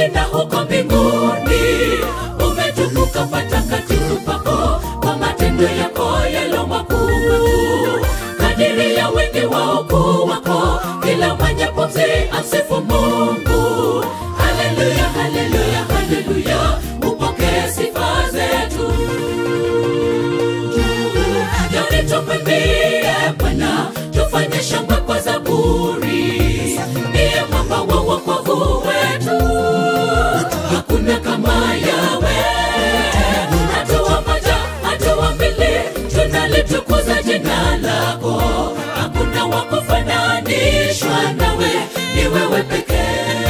duniani na huko mbinguni umetukuka patakatifu pako kwa matendo yako yalo makuu kadiri ya wingi wa ukuu wako kila mwenye pumzi asifu mungu haleluya haleluya haleluya upokee sifa zetu yani tumwimbie bwana tufanye shangwe kwa zaburi ndiye mwamba wa wokovu wetu hakuna kama yawe hatua moja hatua mbili tunalitukuza jina lako hakuna wa kufananishwa nawe ni wewe pekee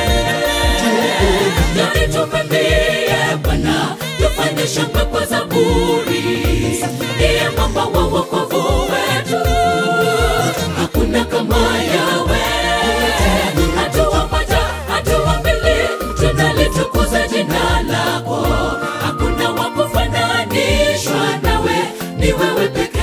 yani tumwimbie bwana tufanye shangwe kwa zaburi ndiye mwamba wa wokovu wetu hakuna kama yawe hatua moja hatua mbili tunalitukuza jina lako hakuna wa kufananishwa nawe ni wewe pekee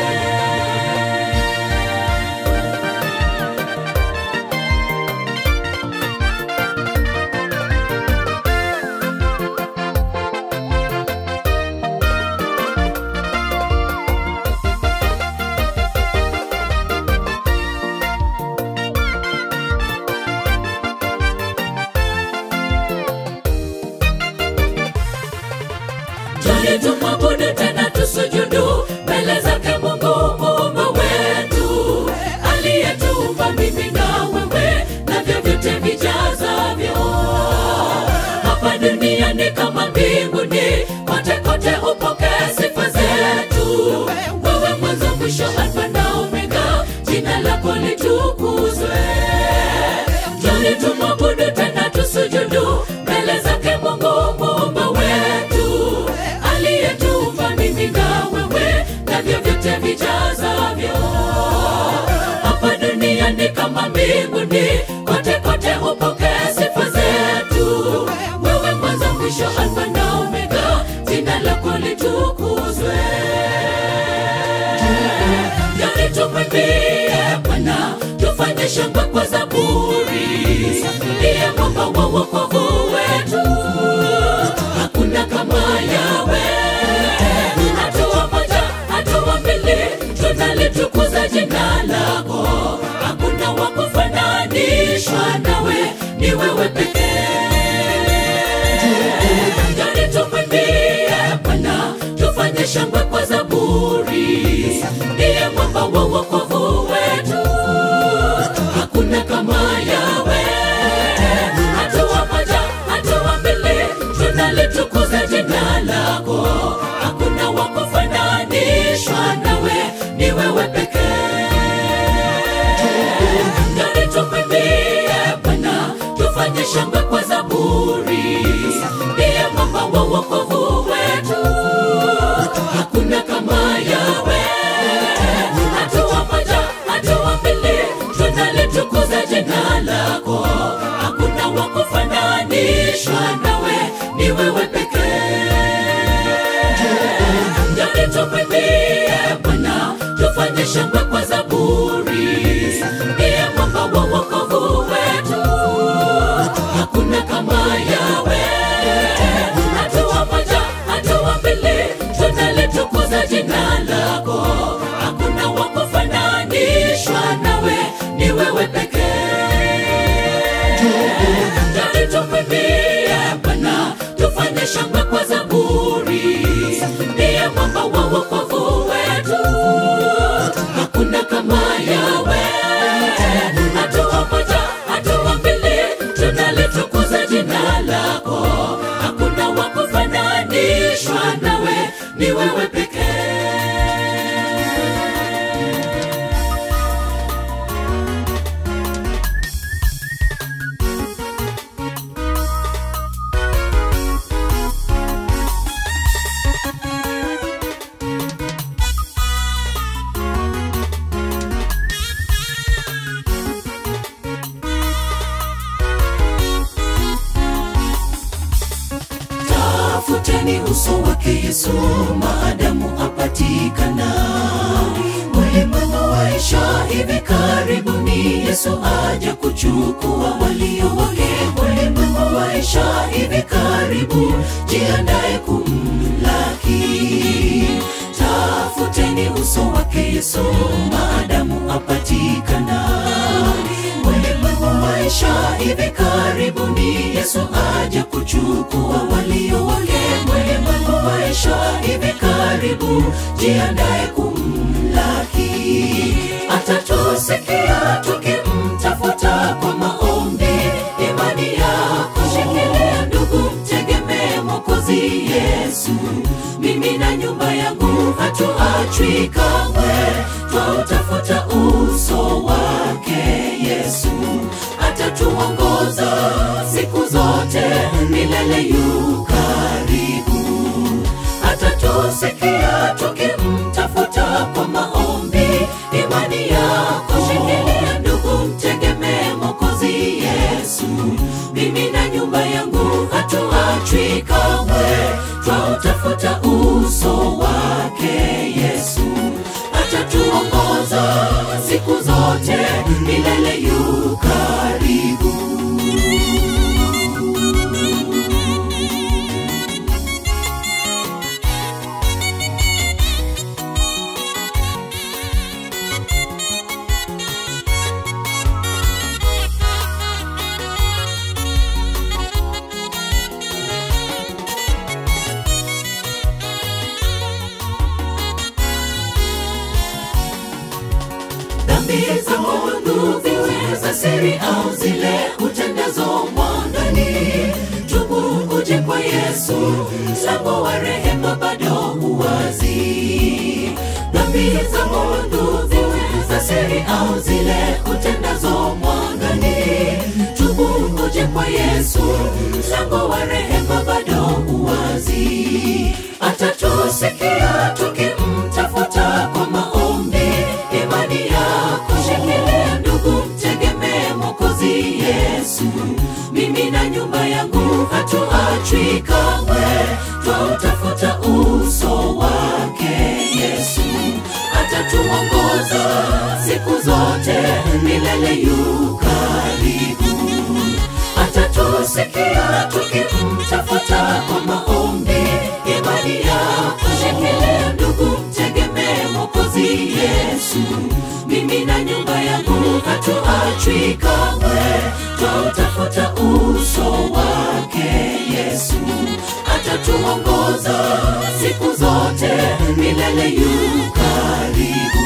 Jali tumwabudu tena tusujudu mbele zake Mungu muumba wetu aliyetuumba mimi na wewe na vyovyote vijazavyo hapa duniani kama mbinguni, kote kote upokee sifa zetu. Wewe mwanzo mwisho, Alfa na Omega, jina lako litukuzwe. Jali tumwabudu tena tusujudu mbele zake Mungu muumba wetu aliyetuumba mimi na wewe na vyovyote vijazavyo hapa duniani kama mbinguni, kote kote upokee sifa zetu. Wewe mwanzo mwisho, Alfa na Omega, jina lako litukuzwe. Yani tumwimbie Bwana, tufanye shangwe kwa zaburi, ndiye mwamba wa wokovu wetu, hakuna kama yawe. Hatua moja, hatua mbili, tunalitukuza jina lako, hakuna wa kufananishwa nawe, ni wewe pekee. Yani tumwimbie Bwana, tufanye shangwe kwa zaburi, ndiye mwamba wa wokovu wetu, hakuna kama yawe. Hatua moja, hatua mbili, tunalitukuza jina lako, hakuna wa kufananishwa nawe, ni wewe pekee. Yani tumwimbie Bwana, tufanye shangwe kwa zaburi, ndiye mwamba wa wokovu wetu, hakuna kama yawe. Hatua moja, hatua mbili, tunalitukuza jina lako, hakuna wa kufananishwa nawe, ni wewe pekee. Yani tumwimbie Bwana, tufanye shangwe kwa zaburi, ndiye mwamba wa wokovu wetu, hakuna kama yawe. Hatua moja, hatua mbili, tunalitukuza jina lako, hakuna wa kufananishwa nawe, ni wewe pekee. Yani tumwimbie Bwana, tufanye shangwe kwa zaburi, ndiye mwamba wa wokovu wetu, hakuna kama yawe. Hatua moja, hatua mbili, tunalitukuza jina lako, hakuna wa kufananishwa nawe, ni wewe pekee. tafuteni uso wake Yesu maadamu apatikana. Ulimwengu waishi maisha hivi karibuni yesu aja kuchukua walio wake ulimwengu maisha hivi karibu jiandaye kumlaki tafuteni uso wake yesu maadamu apatikana ulimwengu maisha hivi karibuni yesu aja kuchukua walio wake ulimwengu maisha hivi karibu jiandaye kumlaki atatusikia tukimtafuta kwa maombi imani yako shikilia ndugu mtegemee mokozi yesu mimi na nyumba yangu hatuachwi kamwe twautafuta uso wake yesu atatuongoza siku zote milele yu karibu atatusikia tukimtafuta kwa maombi imani yako shikilia ndugu mtegemee mokozi yesu mimi na nyumba yangu hatuachwi kamwe twautafuta uso wake yesu atatuongoza siku zote milele yu karibu dhambi za mungu ziwe za siri au zile utendazo mwandani tubu uje kwa yesu mlango wa rehema bado uwazi dhambi za mungu ziwe za siri au zile utendazo mwangani tubu uje kwa yesu mlango wa rehema bado uwazi atatusikia tukimtafuta kwa maombi imani yako shikilia ndugu mtegemee mokozi yesu mimi na nyumba yangu hatuachwi kamwe twautafuta uso wake yesu atatuongoza siku zote milele yu karibu atatusikia tukimtafuta kwa maombi imani yako shikilia ndugu mtegemee mokozi yesu mimi na nyumba yangu hatuachwi kamwe twautafuta uso wake yesu atatuongoza siku zote milele yu karibu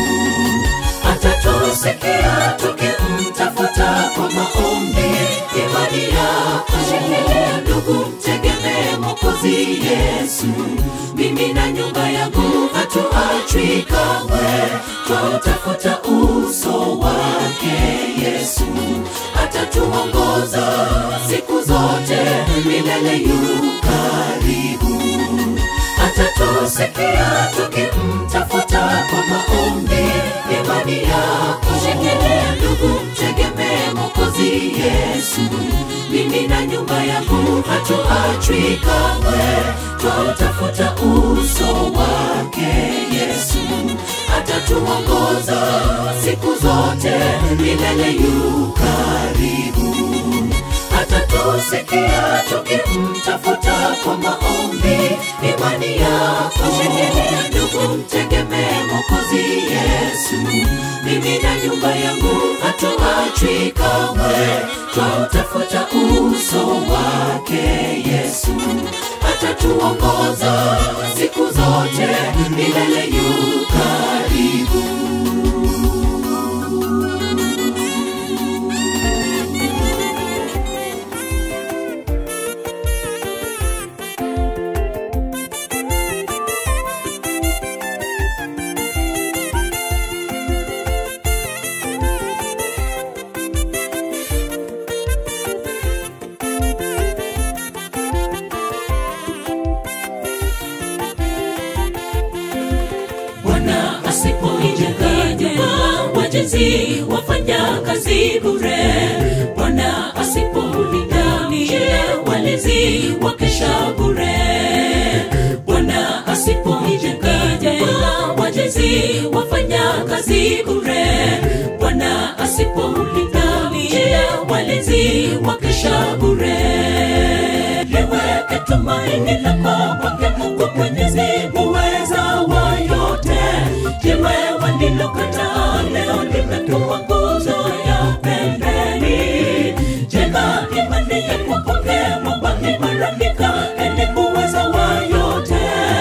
atatusikia tukimtafuta kwa maombi imani yako shikilia ndugu mtegemee mokozi yesu mimi na nyumba yangu hatuachwi kamwe twautafuta uso wake yesu atatuongoza siku zote milele yu karibu atatusikia tukimtafuta kwa maombi imani yako shikilia ndugu mtegemee mokozi yesu mimi na nyumba yangu hatuachwi kamwe twautafuta uso wake yesu atatuongoza siku zote milele yu karibu atatusikia tukimtafuta kwa maombi imani yako shikilia ndugu mtegemee mokozi yesu mimi na nyumba yangu hatuachwi kamwe twautafuta uso wake yesu atatuongoza siku zote milele yu karibu bwana asipoijenga nyumba wajenzi wafanya kazi bure bwana asipoulinda mji walinzi wakesha bure wasipoijenga nyumba wajenzi wafanya kazi bure tumaini lako kwake Mungu Mwenyezi muweza wa yote. Jiwe walilokataa leo limekuwa nguzo ya pembeni. Jenga imani yako kwake Mwamba imarika, ili muweza wa yote.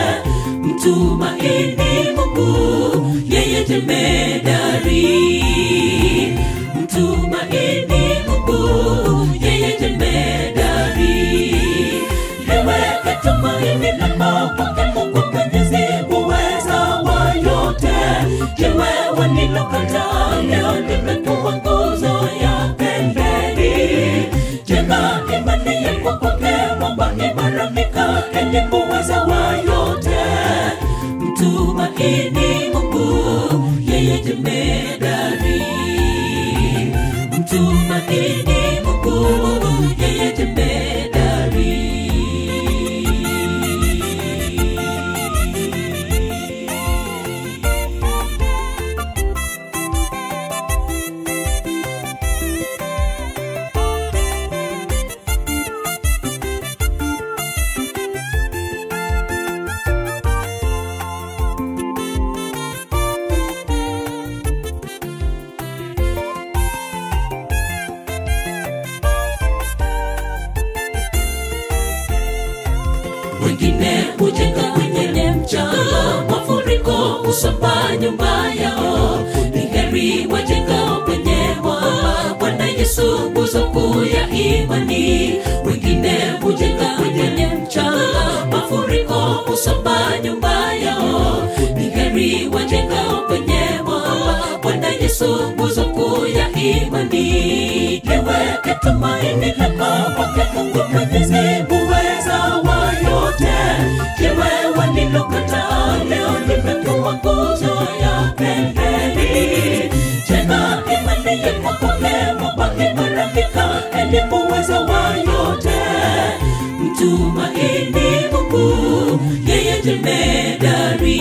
Mtumaini Mungu, yeye jemedari. Mtumaini Mungu, yeye jemedari. Liweke tumaini lako kwake Mungu Mwenyezi muweza wa yote. Jiwe walilokataa leo limekuwa nguzo ya pembeni. Jenga imani yako kwake Mwamba imarika, ili muweza wa yote. Mtumaini Mungu, yeye jemedari. Mtumaini Mungu, yeye jemedari. wengine hujenga kwenye mchanga, mafuriko husomba nyumba yao. Ni heri wajengao kwenye mwamba, Bwana Yesu nguzo kuu ya imani. Wengine hujenga kwenye mchanga, mafuriko husomba nyumba yao. Ni heri wajengao kwenye mwamba, Bwana Yesu nguzo kuu ya imani. Liweke tumaini lako kwake Mungu Mwenyezi muweza wa yote. Jiwe walilokataa leo limekuwa nguzo ya pembeni. Jenga imani yako kwake Mwamba imarika, ili muweza wa yote. Mtumaini Mungu, yeye jemedari.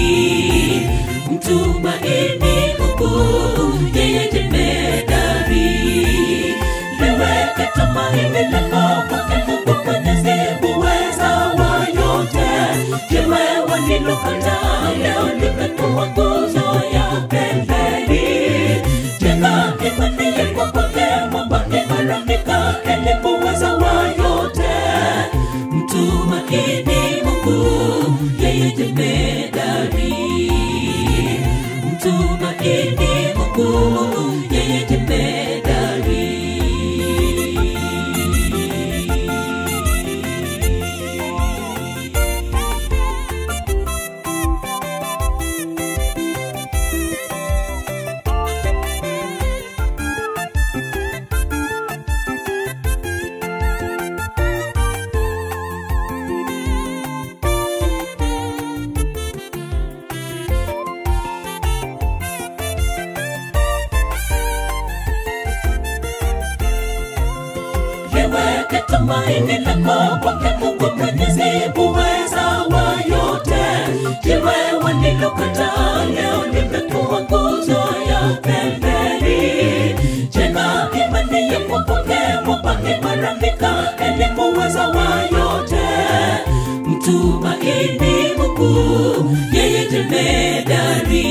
Mtumaini Mungu, yeye jemedari. Liweke tumaini lako kwake Mungu Mwenyezi muweza wa yote. Jiwe walilokataa leo limekuwa nguzo ya pembeni. Jenga imani yako kwake Mwamba imarika, ili muweza wa yote. Mtumaini Mungu, yeye jemedari. Mtumaini Mungu, yeye jemedari. liweke tumaini lako kwake Mungu Mwenyezi muweza wa yote. Jiwe walilokataa leo limekuwa nguzo ya pembeni. Jenga imani yako kwake Mwamba imarika, ili muweza wa yote. Mtumaini Mungu, yeye jemedari.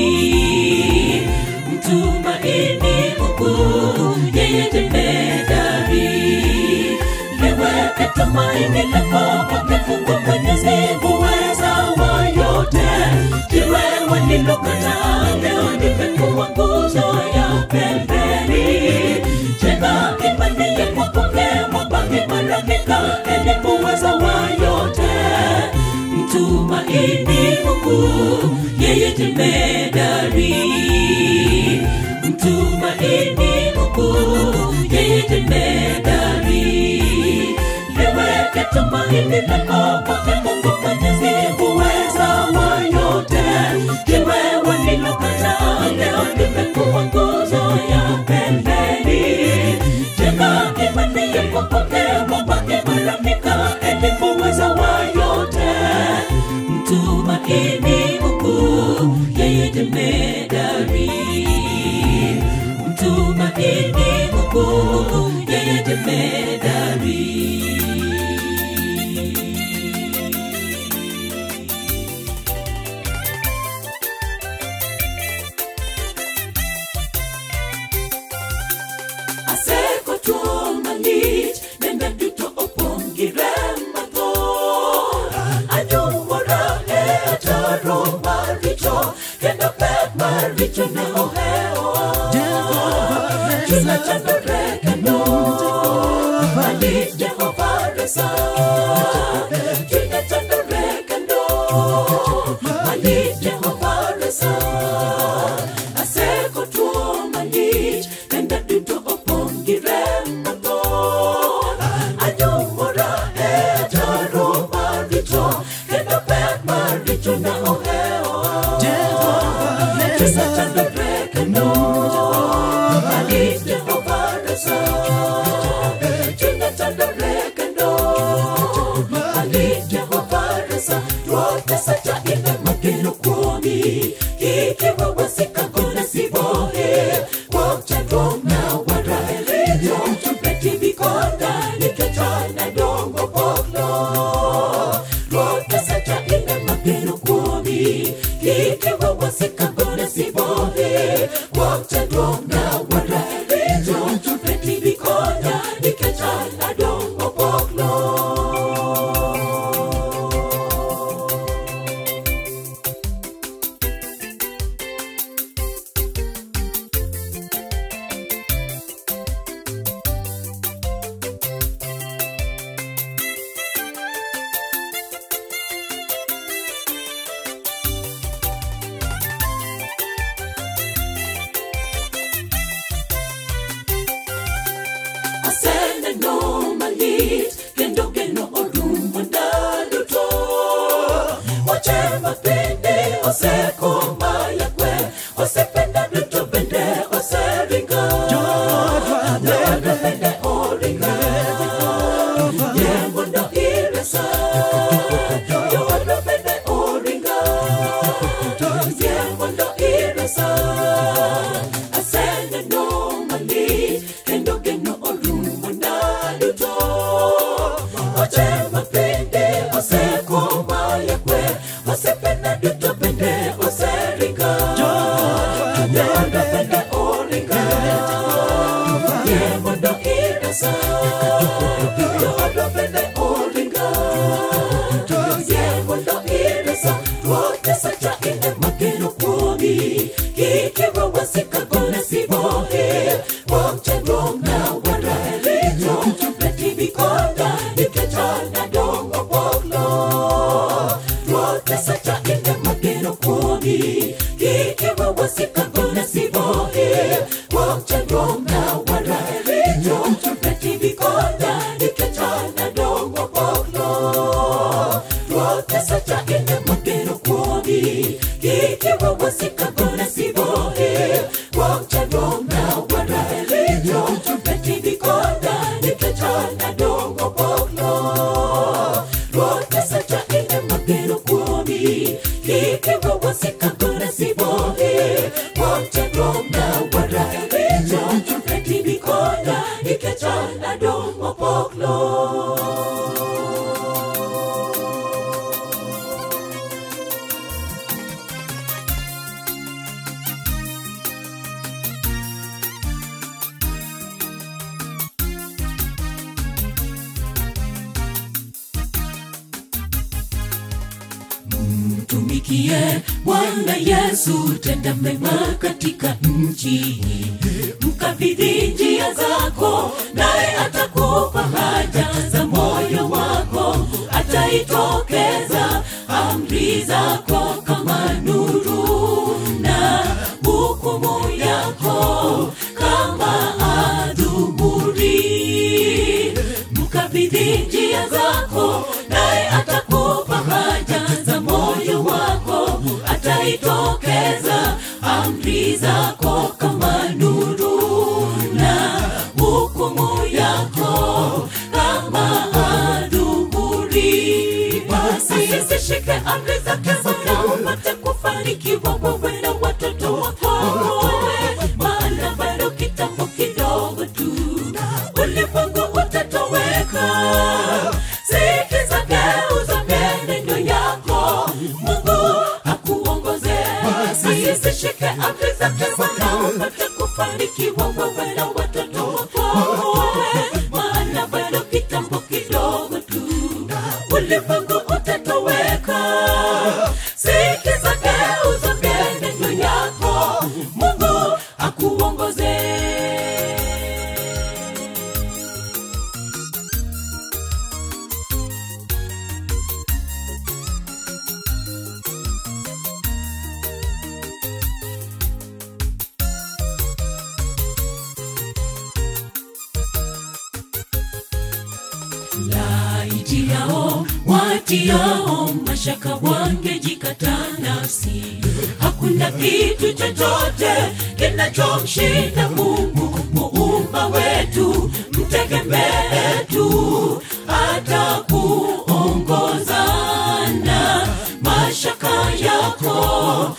Mtumaini Mungu, yeye jemedari. Liweke tumaini lako kwake Mungu Mwenyezi muweza wa yote. Jiwe walilokataa leo limekuwa nguzo ya pembeni. Jenga imani yako kwake Mwamba imarika, ili muweza wa yote. Mtumaini Mungu, yeye jemedari. Mtumaini Mungu, yeye jemedari. Liweke tumaini lako kwake Mungu Mwenyezi muweza wa yote. Jiwe walilokataa leo limekuwa nguzo ya pembeni. Jenga imani yako kwake Mwamba imarika, ili muweza wa yote. Mtumaini Mungu, yeye jemedari. Mtumaini Mungu, yeye jemedari. taro maricho kendo pek maricho ne ohewa Chunya chandore kendo mali Jehova resa Chunya chandore kendo mali Jehova resa Aseko tuo malich kendo duto opong' gi rem mathoth Anyumora e taro maricho kendo pek maricho ne ohewa Chunya chandore kendo mali Jehova resa Chunya chandore kendo mali Jehova resa Ruoth Nyasacha ine mageno kuomi Kik iwawasika gona sibohe Kuom chandruok na warahericho Beti bikonda nikech an adongo poklo Ruoth Nyasacha ine mageno kuomi Kik iwawasika gona sibohe Kuom chandruok na warahericho Beti bikonda nikech an adongo poklo aseneno malit kendo geno orumo ndalo to wache mapende osekoma yakwe osependa duto bende oseringa Jodo bende oringa ye mondo iresa Jodo bende oringa ye mondo iresa aseneno malit kendo geno orumo ndalo to oche mapende osekoma yakwe osependa duto bende oseringa jodo bende oringa ye mondo iresa jodo bende oringa ye mondo iresa ruoth Nyasacha ine mageno kuomi kik iwawasika gona sibohe kuom chandruok na warahericho beti bikonda nikech an adongo poklo ruoth Nyasacha ine mageno kuomi kik iwawasika gona sibohe kuom chandruok na warahericho beti bikonda nikech an adongo poklo ruoth Nyasacha ine mageno kuomi kik iwawasika gona sibohe kuom chandruok na warahericho beti bikonda nikech an adongo poklo ruoth Nyasacha ine mageno kuomi kik iwawasika gona sibohe kuom chandruok na warahericho beti bikonda nikech an adongo poklo mtumikie Bwana Yesu, tenda mema katika nchi, mkabidhi njia zako, naye atakupa haja za moyo wako, ataitokeza amri zako kama nuru na hukumu yako kama adhuhuri mkabidhi njia zako naye atakupa haja za moyo wako ataitokeza amri zako kama nuru na hukumu yako kama adhuhuri basi zishike amri zake Bwana upate kufanikiwa wewe na watoto wako maana bado kitambo kidogo tu ulimwengu utatoweka sikiza geuza mienendo yako mungu akuongoze basi zishike amri zake Bwana upate kufanikiwa wewe na watoto wako maana bado kitambo kidogo tu ulimwengu utatoweka sikiza watiao watiao mashaka wangejikata nafsi hakuna kitu chochote kinachomshinda mungu muumba wetu mtegemee tu atakuongozana mashaka yako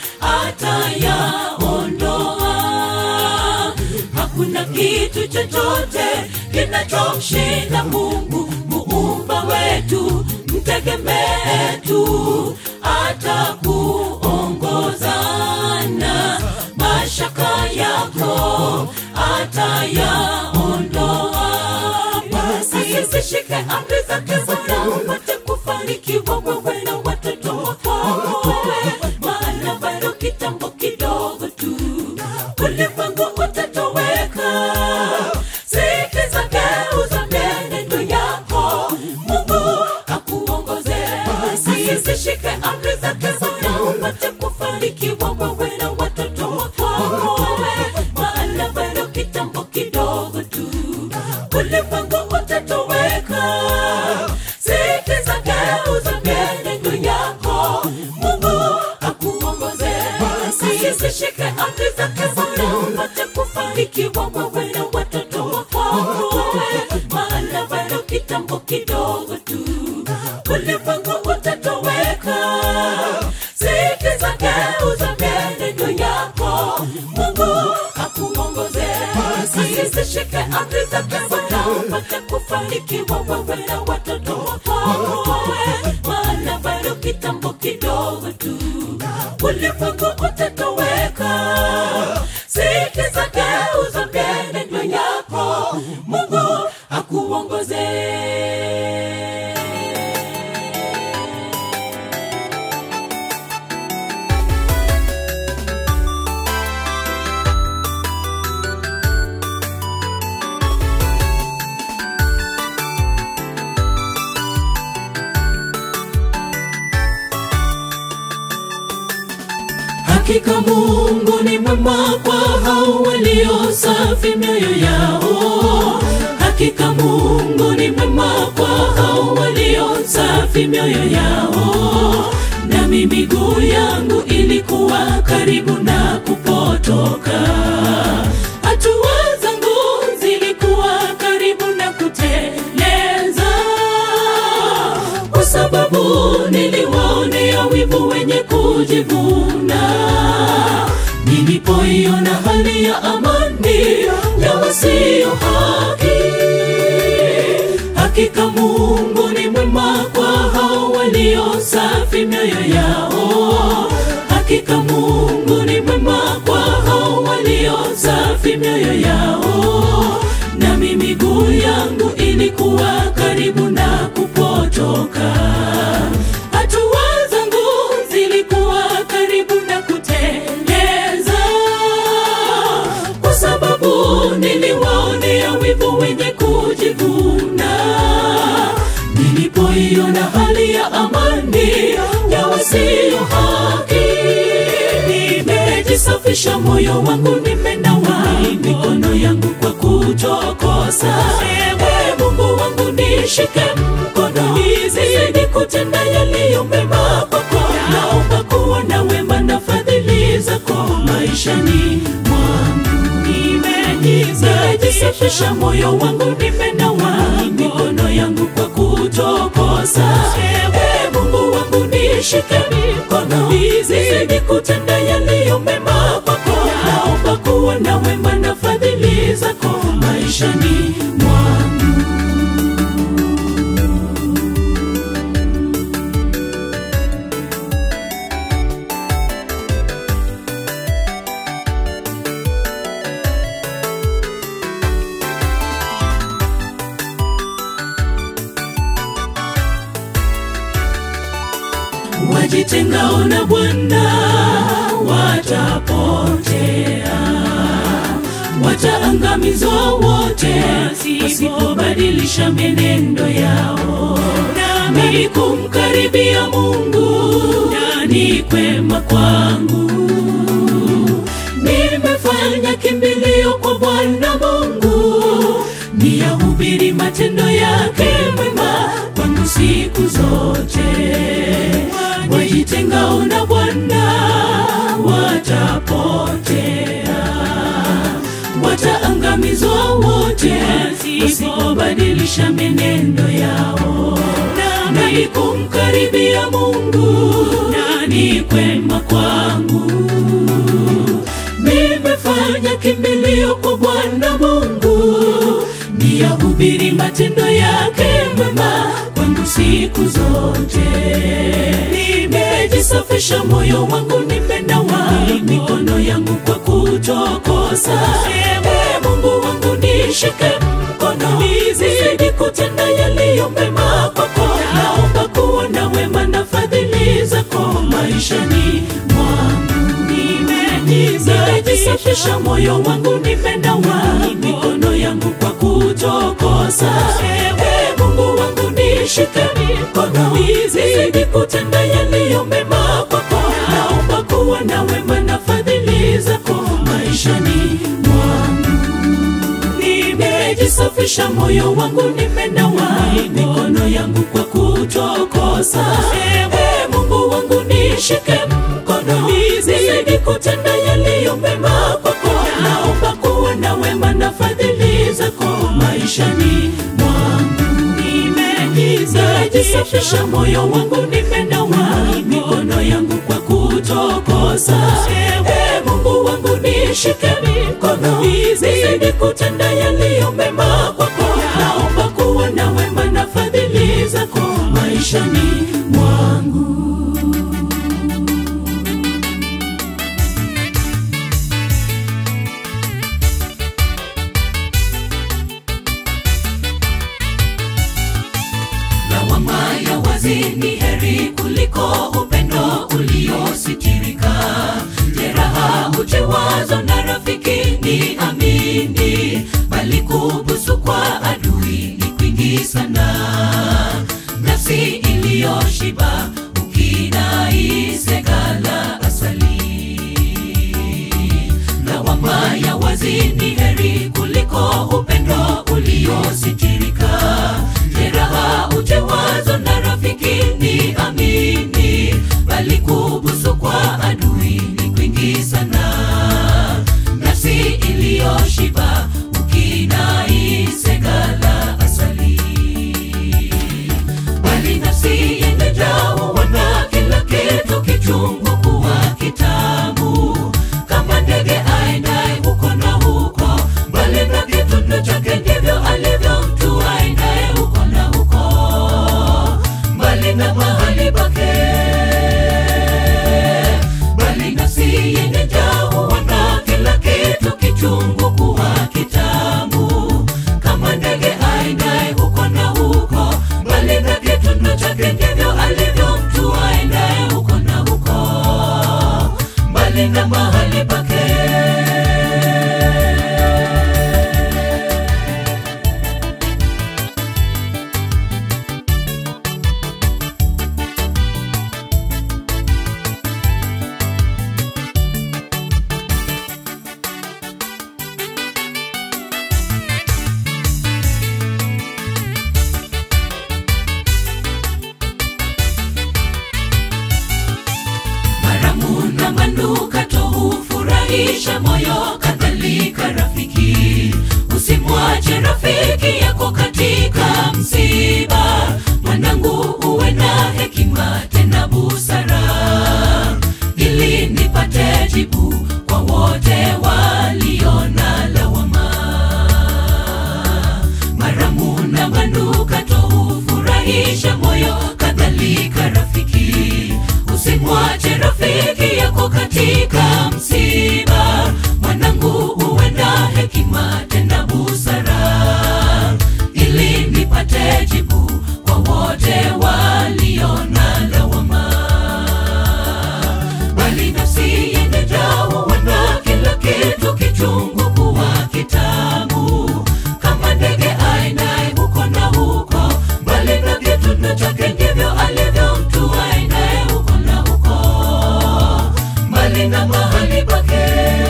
atayaondoa hakuna kitu chochote kinachomshinda mungu muumba wetu mtegemee tu atakuongozana mashaka yako atayaondoa basi zishike amri zake bwana upate kufanikiwa wewe na watoto wako maana bado kitambo kidogo tu ulimwengu utatoweka sikiza geuza mienendo yako mungu akuongoze basi zishike amri zake bwana upate kufanikiwa wewe na watoto wako maana bado kitambo kidogo tu ulimwengu utatoweka sikiza geuza mienendo yako mungu akuongoze basi zishike amri zake bwana upate kufanikiwa wewe na watoto wako maana bado kitambo kidogo tu ulimwengu utatoweka sikiza geuza mienendo yako mungu akuongoze basi zishike amri zake bwana upate kufanikiwa wewe na watoto wako maana bado kitambo kidogo tu ulimwengu utatoweka sikiza geuza mienendo yako mungu akuongoze hakika mungu ni mwema kwa hao walio safi mioyo yao hakika mungu ni mwema kwa hao walio safi mioyo yao nami miguu yangu ilikuwa karibu na kupotoka hatua zangu zilikuwa karibu na kuteleza kwa sababu niliwaonea wivu wenye kujivuna nilipoiona hali ya amani ya wasio haki hakika mungu ni mwema kwa hao walio safi mioyo yao hakika mungu ni mwema kwa hao walio safi mioyo yao nami miguu yangu ilikuwa karibu na kupotoka hatua zangu zilikuwa karibu na kuteleza kwa sababu niliwaonea wivu wenye kujivuna nilipoiona hali ya amani ya wasio haki nimejisafisha moyo wangu nimenawa mikono yangu kwa kutokosa ewe mungu wangu nishike mkono nizidi kutenda yaliyo mema kwako naomba kuona wema na fadhili zako maishani mwangu nimejisafisha moyo wangu nimenawa mikono yangu kwa kutokosa ewe mungu wangu nishike mikono nizidi kutenda yaliyo mema kwako naomba kuona wema na fadhili zako maishani mwangu wajitengao na bwana watapotea wataangamizwa wote wasipobadilisha menendo yao nami kumkaribia mungu ni kwema kwangu nimefanya kimbilio kwa bwana mungu niyahubiri matendo yake mwema kwangu siku zote. Wajitengao na Bwana watapotea, wataangamizwa wote wasipobadilisha menendo yao. Nani kumkaribia Mungu? Nani kwema kwangu? Nimefanya kimbilio kwa Bwana Mungu, niyahubiri matendo yake mema kwangu siku zote. Nimejisafisha moyo wangu, nimenawa mikono yangu kwa kutokosa. Ewe Mungu wangu, nishike mkono, nizidi kutenda yaliyo mema kwako. Naomba kuona wema na fadhili zako maishani mwangu. Nimejisafisha moyo wangu, nimenawa mikono yangu kwa kutokosa. Ewe Mungu wangu, nishike mkono, nizidi kutenda yaliyo mema kwako. Naomba kuona wema na fadhili zako maishani mwangu. Nimejisafisha moyo wangu, nimenawa mikono yangu kwa kutokosa. Ewe Mungu wangu, nishike mkono, nizidi kutenda yaliyo mema kwako. Naomba kuona wema na fadhili zako maishani mwangu. Nimejisafisha moyo wangu, nimenawa mikono yangu kwa kutokosa. Ewe Mungu wangu, nishike mkono, nizidi kutenda yaliyo mema kwako. Naomba kuona wema na fadhili zako maishani mwangu. lawama ya wazi ni heri kuliko upendo uliositirika. Jeraha huchewazwa na rafiki, ni amini, bali kubusu kwa adui ni kwingi sana. Nafsi iliyoshiba ukinaisegala asali lawama ya wazi ni heri kuliko upendo uliositirika. Jeraha uchewazo na rafiki ni amini, bali kubusu kwa adui ni kwingi sana. Nafsi iliyoshiba ukinaisegala asali bali nafsi yenye jao wana kila kitu kichungu kuwa kitamu kama ndege aendaye huko na huko bali na kitundo chake ndivyo alivyo mtu aendaye huko na huko mbali na mahali pake bali nafsi yenye jao wana kila kitu kichungu kuwa kitamu kama ndege aendaye huko na huko bali na kitundo chake ndivyo alivyo mtu aendaye huko na huko mbali na mahali pake maramu na manukato hufurahisha moyo, kadhalika rafiki. Usimwache rafiki yako katika msiba. Mwanangu, uwe na hekima tena busara, ili nipate jibu kwa wote walio na lawama maramu na manukato hufurahisha moyo, kadhalika rafiki. Usimwache rafiki yako katika msiba. Mwanangu, uwe na hekima tena busara, ili nipate jibu kwa wote walio na lawama bali nafsi yenye jao wana kila kitu kichungu kuwa kitamu kama ndege aendaye huko na huko bali na kitundo chake ndivyo alivyo mtu aendaye huko na huko mbali na mahali pake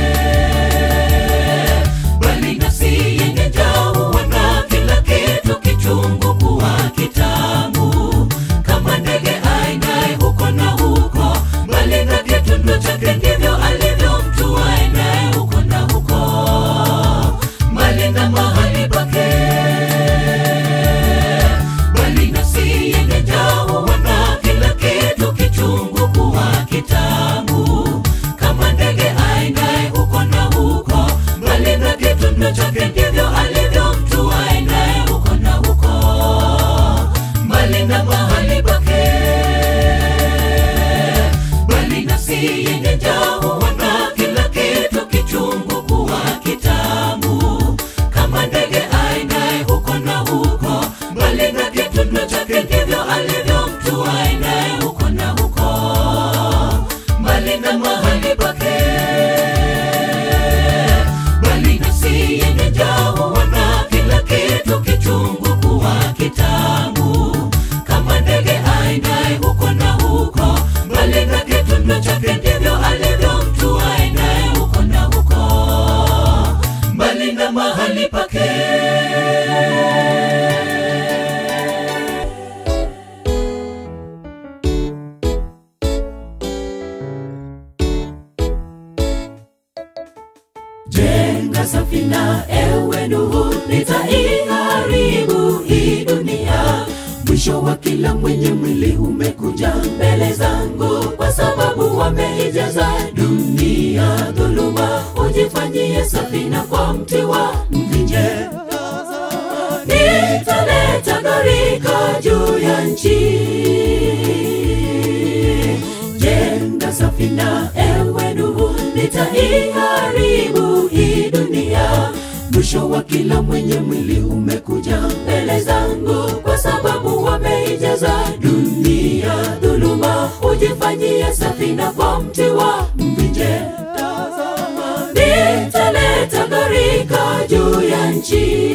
bali nafsi yenye jao wana kila kitu kichungu kuwa kitamu kitendo chake ndivyo alivyo mtu aendaye huko na huko mbali na mahali pake bali nafsi yenye njaa huona kila kitu kichungu kuwa kitamu kama ndege aendaye huko na huko mbali na kitendo chake ndivyo alivyo mtu aendaye huko na huko mbali na mahali pake bali nafsi yenye njaa huona kila kitu kichungu kuwa kitamu kama ndege aendaye huko na huko mbali na kitendo chake ndivyo alivyo mtu aendaye huko na huko mbali na mahali pake bali nafsi yenye njaa huona kila kitu kichungu kuwa kitamu kama ndege aendaye huko na huko mbali na kitendo chake ndivyo alivyo mtu aendaye huko na huko mbali na mahali pake jenga safina ewe Nuhu, nitaiharibu hii dunia. Mwisho wa kila mwenye mwili umekuja mbele zangu, kwa sababu wameijaza dunia dhuluma. Ujifanyie safina kwa mti wa mvinje, nitaleta gharika juu ya nchi jenga safina ewe Nuhu, nitaiharibu hii dunia. Mwisho wa kila mwenye mwili umekuja mbele zangu, kwa sababu wameijaza dunia dhuluma. Ujifanyie safina kwa mti wa mvinje, nitaleta gharika juu ya nchi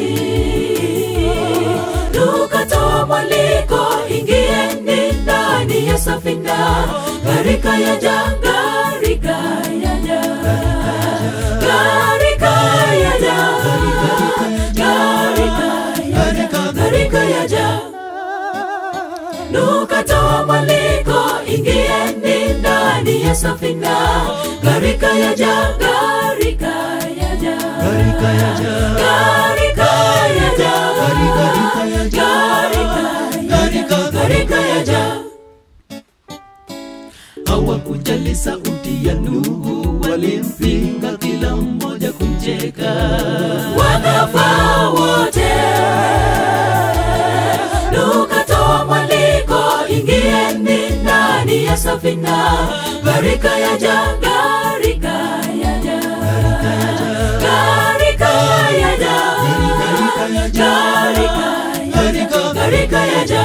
tukatoa mwaliko, ingieni ndani ya safina, gharika yaja, gharika yaja, gharika yaja, gharika yaja, gharika yaja. Tukatoa mwaliko, ingieni ndani ya safina, gharika yaja, gharika yaja, Gharika yaja. gharika yaja, Gharika yaja. gharika yaja, gharika yaja. hawakujali sauti ya Nuhu, walimpinga kila mmoja kumcheka. wakafa wote. Tukatoa mwaliko, ingieni ndani ya safina, gharika yaja, gharika yaja, gharika yaja, gharika, gharika yaja.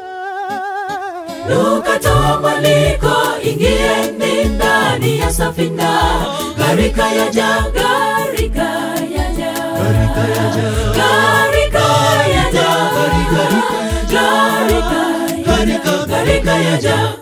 Tukatoa mwaliko, ingieni ndani ya safina, gharika yaja, gharika yaja, Gharika yaja. gharika yaja, gharika, gharika yaja.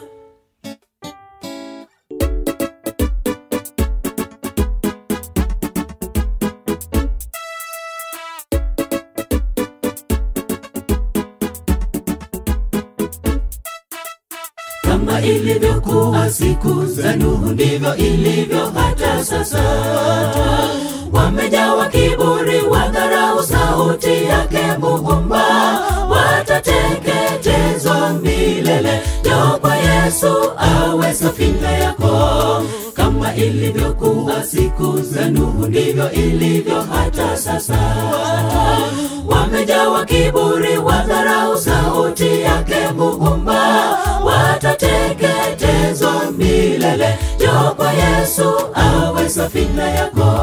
kama ilivyokuwa siku za Nuhu, ndivyo ilivyo hata sasa. Wamejawa kiburi, wadharau sauti yake Muumba, watateketezwa milele. Njoo kwa Yesu awe safina yako, kama ilivyokuwa siku za Nuhu, ndivyo ilivyo hata sasa. Wamejawa kiburi, wadharau sauti yake Muumba, watateketezwa milele. Njoo kwa Yesu awe safina yako.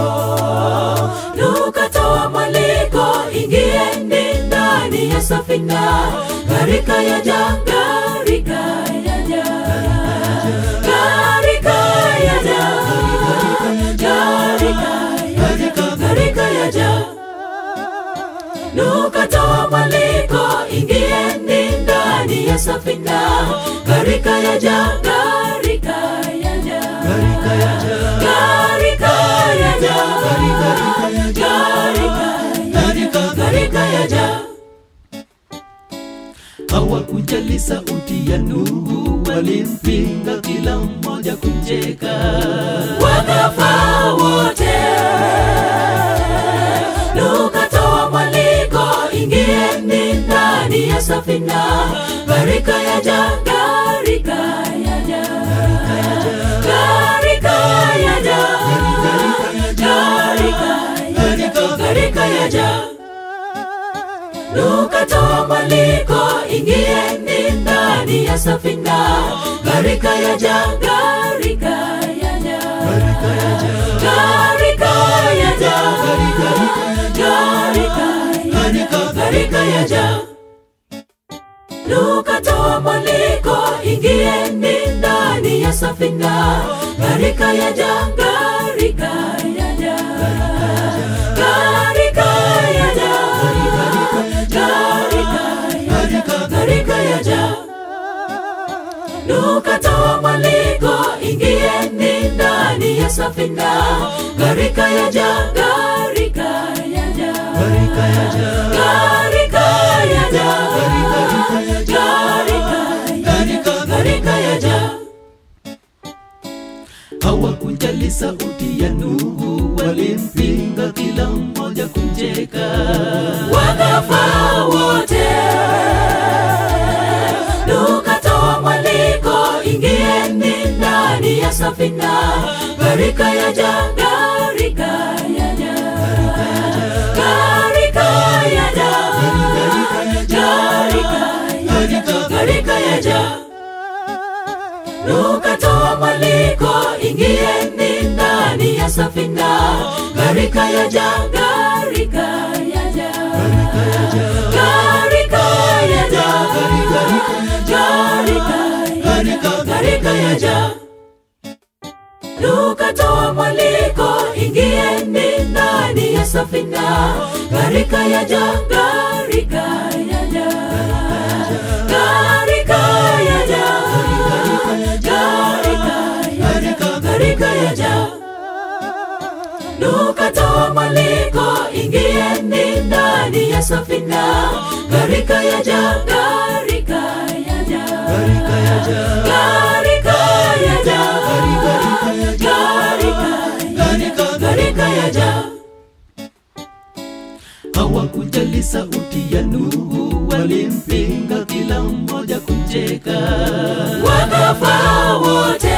Tukatoa mwaliko, ingieni ndani ya safina, gharika yaja, gharika yaja, gharika yaja, gharika, gharika yaja. Tukatoa mwaliko, ingieni ndani ya safina, gharika yaja, gharika yaja, Gharika yaja. gharika yaja, gharika, gharika yaja. hawakujali sauti ya Nuhu, walimpinga kila mmoja kumcheka. wakafa wote lukatoa mwaliko ingieni ndani ya safina gharika yaja gharika yaja gharika yaja gharika gharika yaja lukatoa mwaliko ingieni ndani ya safina gharika yaja gharika yaja gharika yaja gharika gharika yaja lukatoa mwaliko ingieni ndani ya safina gharika yaja gharika yaja gharika yaja gharika gharika yaja lukatoa mwaliko ingieni ndani ya safina gharika yaja gharika yaja Gharika yaja, gharika yaja gharika gharika yaja hawakujali sauti ya Nuhu, walimpinga kila mmoja kumcheka. wakafa wote lukatoa mwaliko ingieni ndani ya safina gharika yaja gharika yaja gharika yaja gharika gharika yaja lukatoa mwaliko ingieni ndani ya safina gharika yaja gharika yaja gharika yaja gharika gharika yaja lukatoa mwaliko ingieni ndani ya safina gharika yaja gharika yaja gharika yaja gharika gharika yaja lukatoa mwaliko ingieni ndani ya safina gharika yaja gharika yaja Gharika yaja, gharika yaja gharika gharika yaja hawakujali sauti ya Nuhu, walimpinga kila mmoja kumcheka. wakafa wote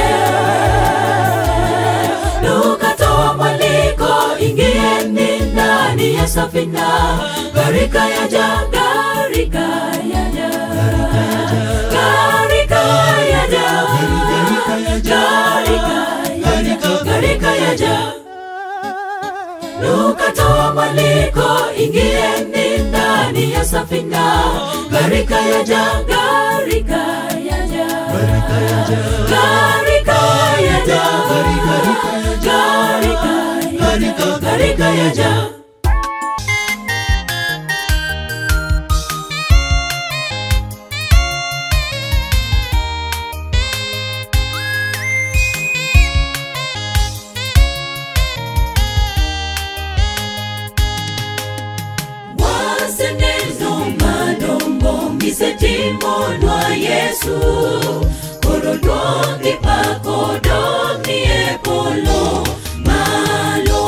lukatoa mwaliko ingieni ndani ya safina gharika yaja gharika yaja gharika yaja gharika gharika yaja lukatoa mwaliko ingieni ndani ya safina gharika yaja gharika yaja Gharika yaja, gharika yaja gharika gharika yaja waseneno madongo misetimo lwa yesu koro dwongi pako dong'i e polo malo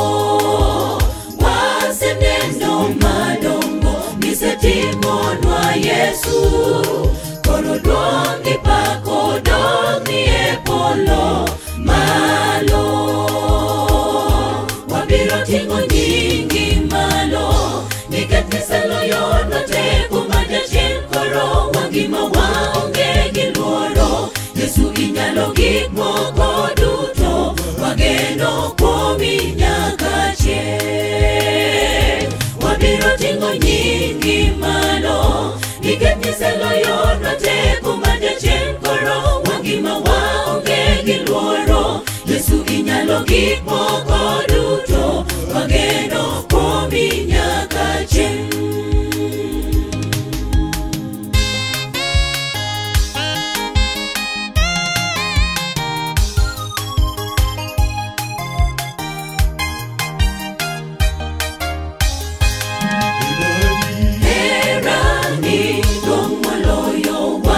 waseneno madongo misetimo lwa yesu koro dwongi pako dong'i e polo malo wabiro ting'o nyingi malo nikech niseloyo noteko ma jachien koro wangima waonge gi luoro yesu inyalo gik moko duto wageno kuomi nyaka chieng' wabiro ting'o nyingi malo nikech niseloyo noteko ma jachien koro wangima waonge gi luoro yesu inyalo gik moko duto wageno kuomi nyaka chieng' herani dong' moloyo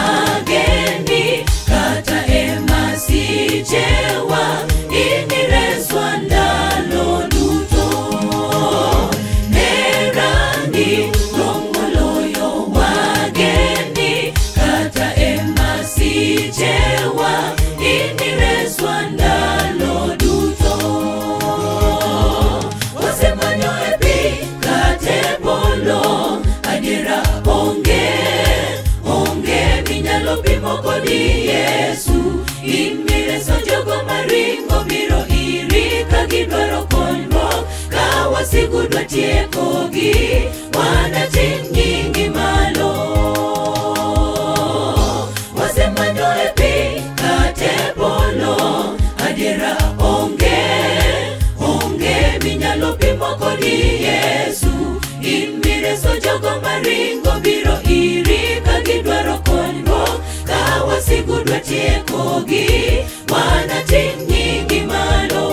kogi wanatin nyingi malo wasemanyo e pi kate polo adiera onge onge minyalo pimo kodi yesu in mireso jogo maringo biro iri ka gidwaro konyruok ka wasigu dwa tiekogi wanatin nyingi malo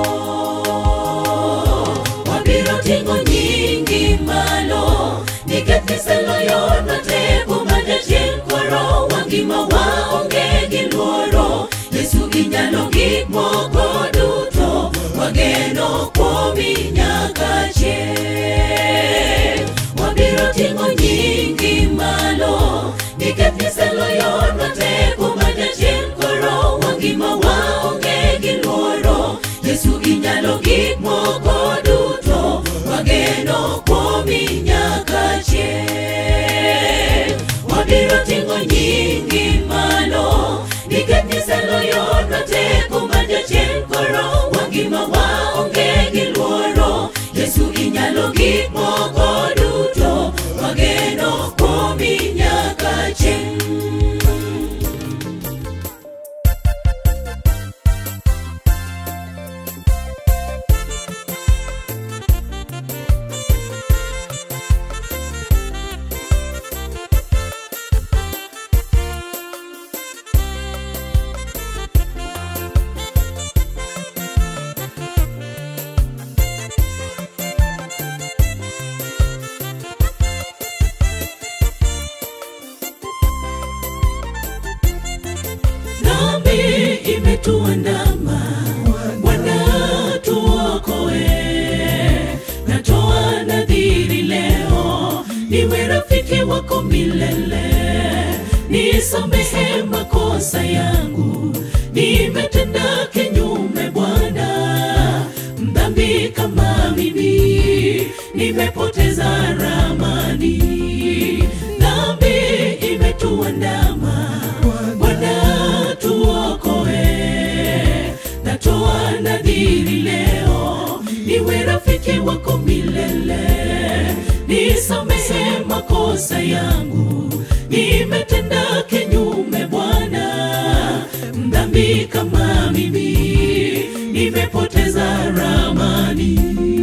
wabiro ting'o nyingi malo nikech niseloyonwa teko ma jachien koro wangima waonge gi luoro yesu inyalo gik moko duto wageno kuomi nyaka chieng' wabiro ting'o nyingi malo nikech niseloyonwa teko ma jachien koro wangima waonge gi luoro yesu inyalo gik moko duto wageno kuomi nyaka chieng' wabiro ting'o nyingi malo nikech niseloyonwa teko ma jachien koro wangima waonge gi luoro yesu inyalo gik moko duto wageno kuomi nyaka chieng' dhambi imetuandama bwana tuokoe natoa nadhiri leo niwe rafiki wako milele nisamehe makosa yangu nimetenda kinyume bwana mdhambi kama mimi nimepoteza ramani dhambi imetuandama bwana tuokoe natoa nadhiri leo niwe rafiki wako milele nisamehe makosa yangu nimetenda kinyume bwana mdhambi kama mimi nimepoteza ramani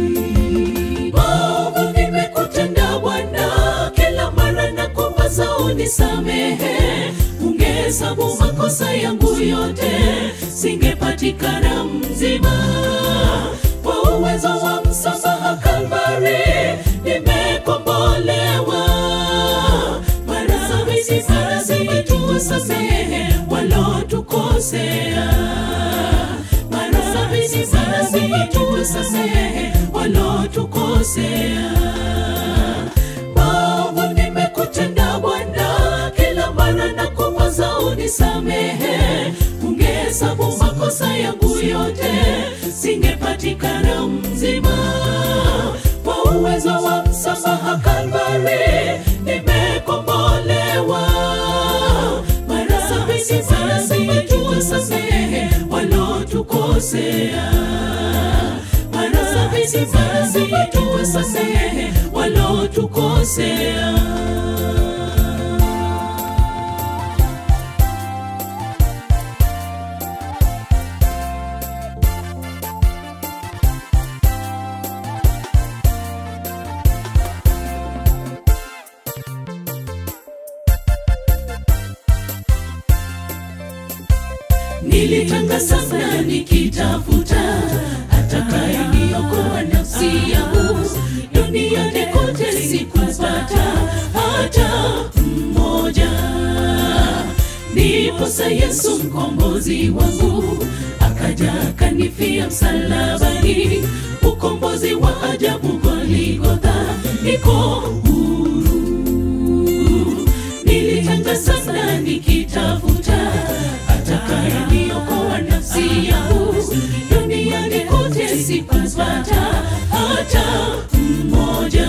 maovu nimekutenda bwana kila mara na kuwaza unisamehe ungehesabu makosa yangu yote singepatikana mzima kwa uwezo wa msamaha kalvari nimekombolewa mara sabini mara sabini tuwasamehe walotukosea mara sabini mara sabini tuwasamehe walotukosea maovu nimekutenda bwana kila mara na kuwaza unisamehe ungehesabu makosa yangu yote singepatikana mzima kwa uwezo wa msamaha kalvari nimekombolewa mara sabini mara sabini tuwasamehe walotukosea mara sabini mara sabini tuwasamehe walotukosea nilitanga sana nikitafuta atakayeniokoa nafsi yangu duniani kote sikupata hata mmoja ndiposa yesu mkombozi wangu akaja akanifia msalabani ukombozi wa ajabu goligotha niko huru nilitanga sana nikitafuta atakayeniokoa nafsi yangu duniani kote sikupata hata mmoja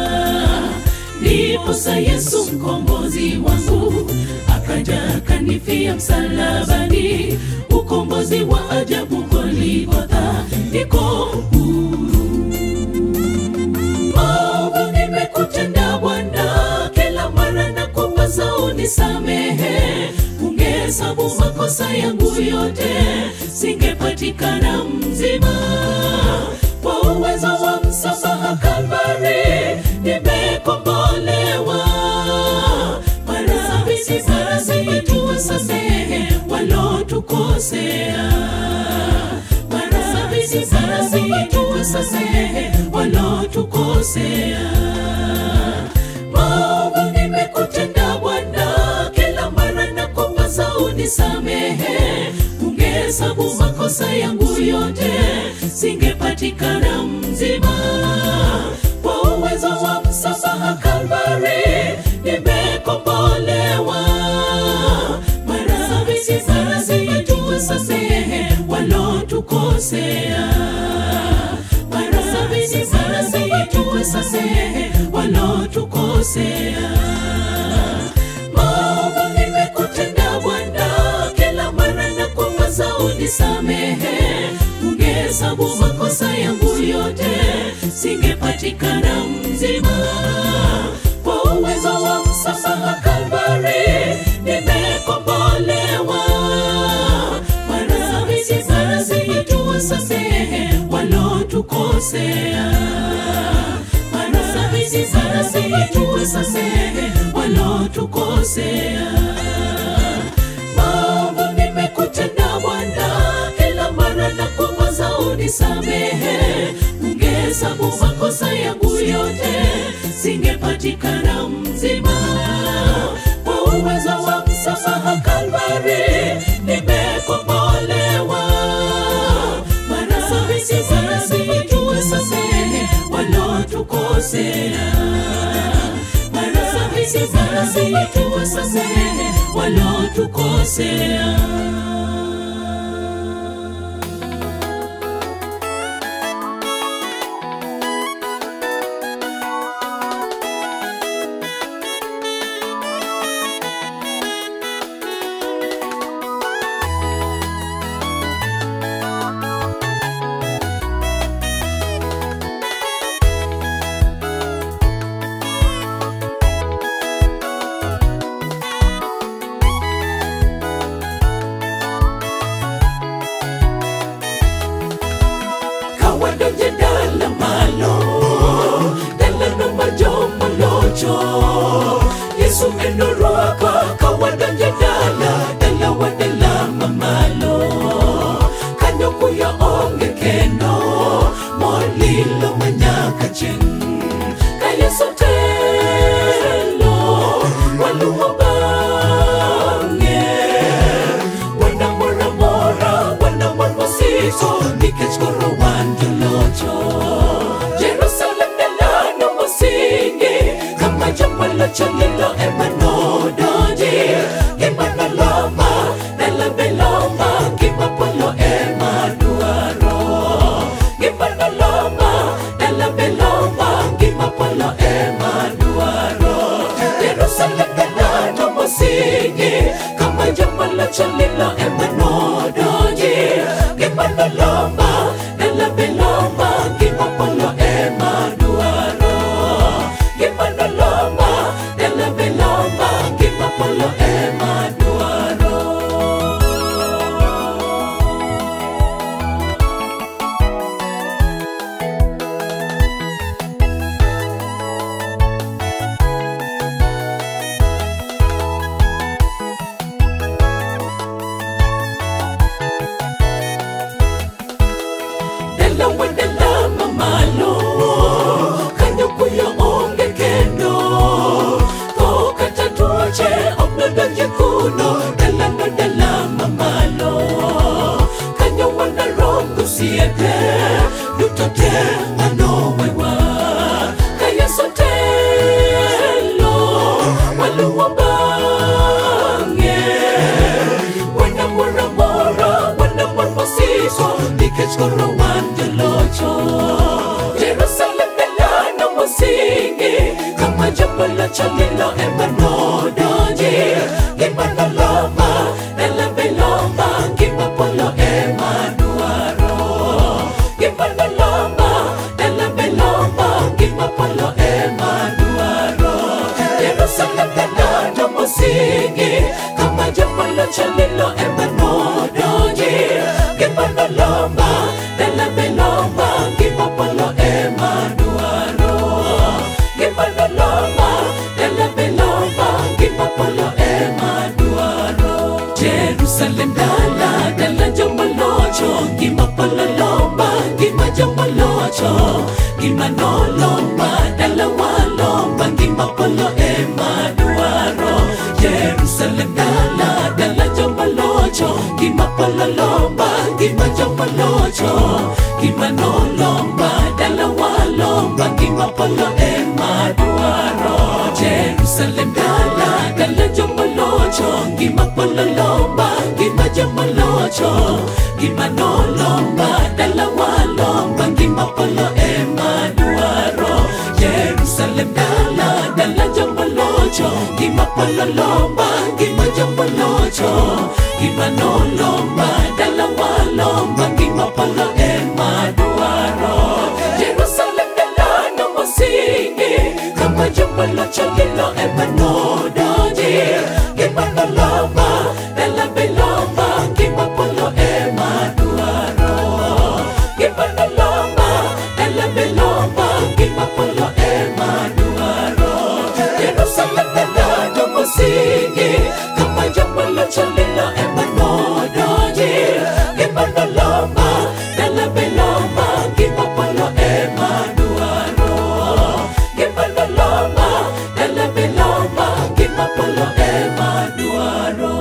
ndiposa yesu mkombozi wangu akaja akanifia msalabani ukombozi wa ajabu goligotha niko huru maovu makosa yangu yote singepatikana mzima kwa uwezo wa msamaha Kalvari nimekombolewa mara sabini mara sabini tuwasamehe walotukosea mara sabini mara sabini tuwasamehe walotukosea maovu nimekutenda Bwana, kila mara nakupasa unisamehe. Ungehesabu makosa yangu yote, singepatikana mzima. Kwa uwezo wa msamaha Kalvari nimekombolewa. Mara sabini mara sabini tuwasamehe walotukosea mara sabini mara sabini tuwasamehe walotukosea. Maovu nimekutenda Bwana, kila mara nakupasa unisamehe. Ungehesabu makosa yangu yote, singepatikana mzima. Kwa uwezo wa msamaha Kalvari nimekombolewa. Mara sabini mara sabini tuwasamehe walotukosea mara sabini mara sabini tuwasamehe walotukosea. Maovu nimekutenda Bwana, kila mara nakuomba unisamehe. Ungehesabu makosa yangu yote, singepatikana mzima. Kwa uwezo wa msamaha Kalvari nimekombolewa. Mara sabini mara sabini tuwasamehe walotukosea mara sabini mara sabini tuwasamehe walotukosea. kawadonje dala malo dala no majomo locho yesu enoroaka kawadonje dala dala wadala mamalo kanyo kuya onge kendo molilo manyaka cheng ka yesu telo waluwo bang'e wana mora mora wana mor mosiko nikech koro wan jolocho jerusalem dalano mosingi kama jomalocho lilo ema nodonji gima noloma dala beloma gima polo ema dwaro gima noloma dala beloma gima polo ema dwaro jerusalem dalano mosingi kama jomalocho lilo ema nodonji gima noloma dala beloma gima polo ema dwaro gima noloma dala beloma gima polo ema dwaro dala wadala mamalo kanyo kuyo onge kendo to kata tuoche ok nodonje kuno dala no dala mamalo kanyo wanaromo osiepe duto te manowewa ka yeso telo waluwo bang'e wana mora mora wana mor mosiko nikech koro wan jolocho jerusalem dalano mosingi kama jomolocho lilo ema nodonji gima noloma dala beloma gima polo ema dwaro gima noloma dala beloma gima polo ema dwaro jerusalem dalano mosingi kama jomolocho lilo ema jomolocho gimanolomba dala walomba ngima polo ema dwaro jerusalem dala dala jomolocho gima polo lomba ngima jomolocho gimanolomba dala walomba ngima polo ema dwaro jerusalem dala dala jomolocho ngima polo lomba ngima jomolocho gima nolomba dala walomba ngima polo ema dwaro jerusalem dala dala jomolocho gima polo lomba ngima jomolocho gima nolomba dala walomba ngima polo ema dwaro jerusalem dala no mosingi kama jomolocho lilo ema nodoji gima nolomba dala belomba ngima polo ema dwaro gima nolomba dala belomba ngima polo ema dwaro jerusalem dala no mosingi kama jomolocho lilo ema nodoji gima nolomba dala belomba ngima polo ema dwaro gima nolomba dala belomba ngima polo ema dwaro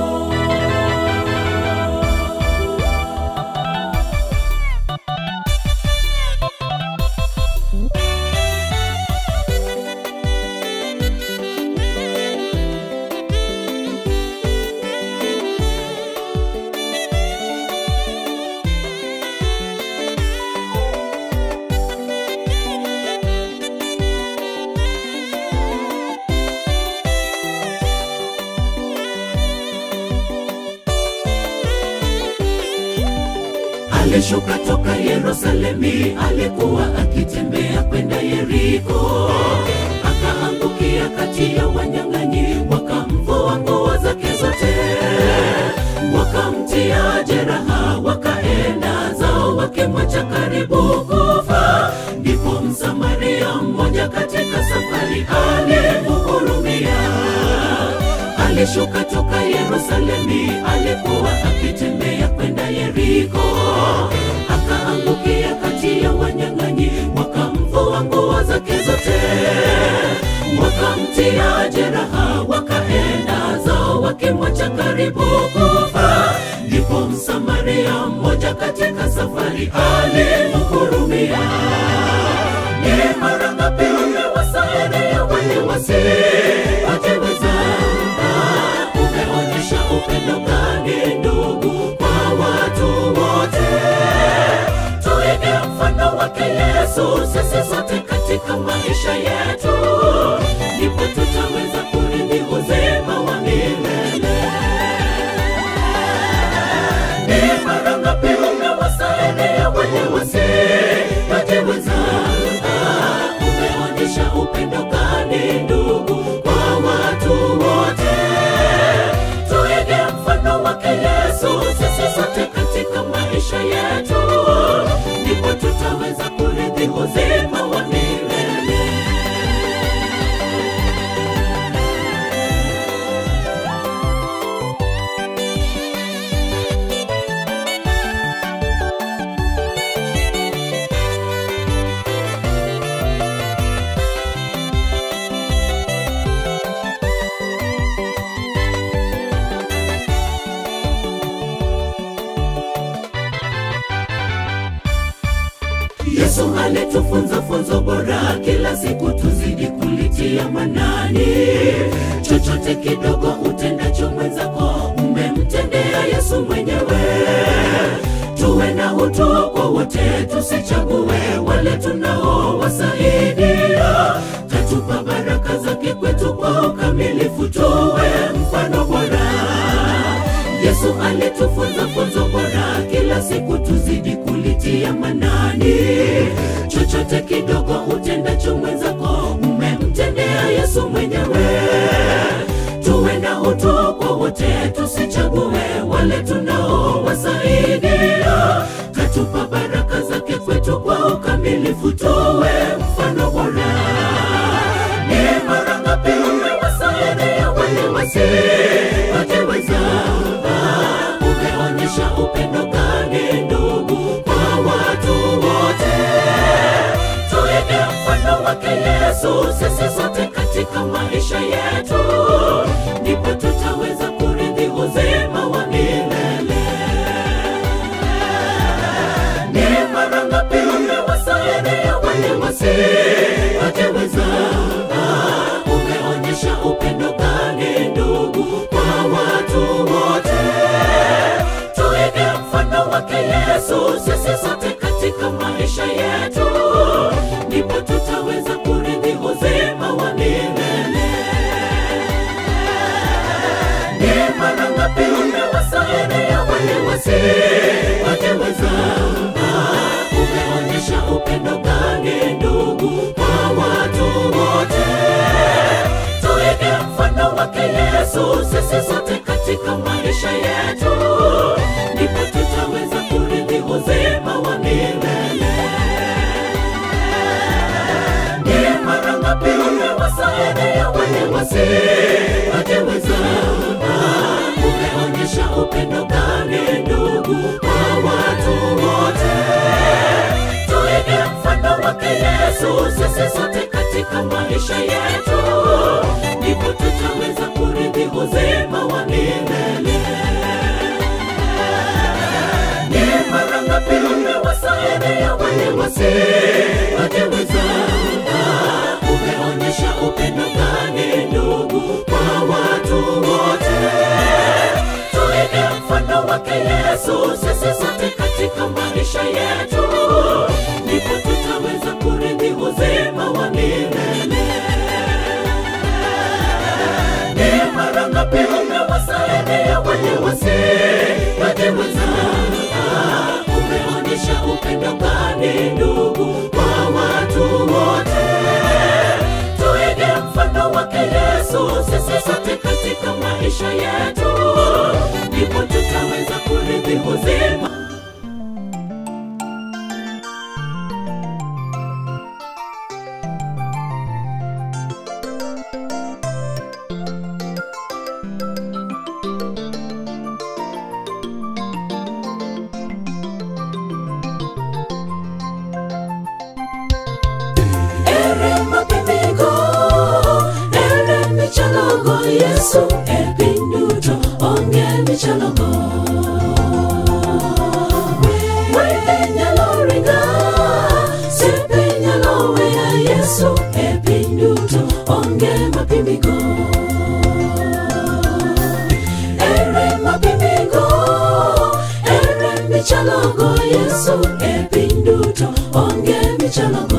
alishuka toka Yerusalemi, alikuwa akitembea kwenda Yeriko, akaangukia kati ya wanyang'anyi, wakamvua nguo zake zote, wakamtia jeraha, wakaenda zao wakimwacha karibu kufa. Ndipo Msamaria mmoja katika safari alimhurumia alishuka toka Yerusalemi, alikuwa akitembea kwenda Yeriko, akaangukia kati ya wanyang'anyi, wakamvua nguo zake zote, wakamtia jeraha, wakaenda zao wakimwacha karibu kufa. Ndipo Msamaria mmoja katika safari alimhurumia. Ni mara ngapi umewasaidia wale wasioweza? Umeonyesha upendo gani ndugu kwa watu wote? Tuige mfano wake Yesu sisi sote katika maisha yetu, ndipo tutaweza kurithi uzima wa milele. Ni mara ngapi umewasaidia wale wasiojiweza? Umeonyesha upendo gani ndugu kwa watu wote? Tuige mfano wake Yesu sisi sote katika maisha yetu, ndipo tutaweza kurithi uzima wa milele. Yesu alitufunza funzo bora, kila siku tuzidi kulitia manani. Chochote kidogo utendacho mwenzako, umemtendea Yesu mwenyewe. Tuwe na utu kwa wote, tusichague wale tunaowasaidia. Katupa baraka zake kwetu kwa ukamilifu, tuwe mfano bora. Yesu alitufunza funzo bora, kila siku tuzidi kulitia manani. Chochote kidogo utendacho mwenzako, umemtendea Yesu mwenyewe. Tuwe na utu kwa wote, tusichague wale tunaowasaidia. Katupa baraka zake kwetu kwa ukamilifu, tuwe mfano bora. Ni mara ngapi umewasaidia wale wasiojiweza? Umeonyesha upendo gani ndugu kwa watu wote? wake Yesu sisi sote katika maisha yetu, ndipo tutaweza kurithi uzima wa milele. Ni mara ngapi umewasaidia wale wasioweza? Ah, Umeonyesha upendo gani ndugu kwa watu wote? Tuige mfano wake Yesu sisi sote katika maisha yetu, ndipo tutaweza kurithi uzima wa milele. Ni mara ngapi umewasaidia wale wasioweza? Ah, Umeonyesha upendo gani ndugu kwa watu wote? Tuige mfano wake Yesu sisi sote katika maisha yetu, ndipo tutaweza kurithi uzima wa milele. Ni mara ngapi umewasaidia wale wasioweza? Ah, Umeonyesha upendo gani ndugu kwa watu wote? Tuige mfano wake Yesu sisi sote katika maisha yetu, ndipo tutaweza kurithi uzima wa milele. Ni mara ngapi umewasaidia wale wasioweza? Ah, Umeonyesha upendo gani ndugu kwa watu wote? Tuige mfano wake Yesu sisi sote katika maisha yetu, ndipo tutaweza kurithi uzima wa milele. Ni mara ngapi umewasaidia wale wasioweza? Ah, Umeonyesha upendo gani ndugu kwa watu wote? Tuige mfano wake Yesu sisi sote katika maisha yetu, ndipo tutaweza kurithi uzima ere mapimiko ere michalogo yesu e piny duto onge michalogo wende nyalo ringa siepe nyalo weya yesu e piny duto onge mapimiko ere mapimiko ere michalogo yesu e piny duto onge michalogo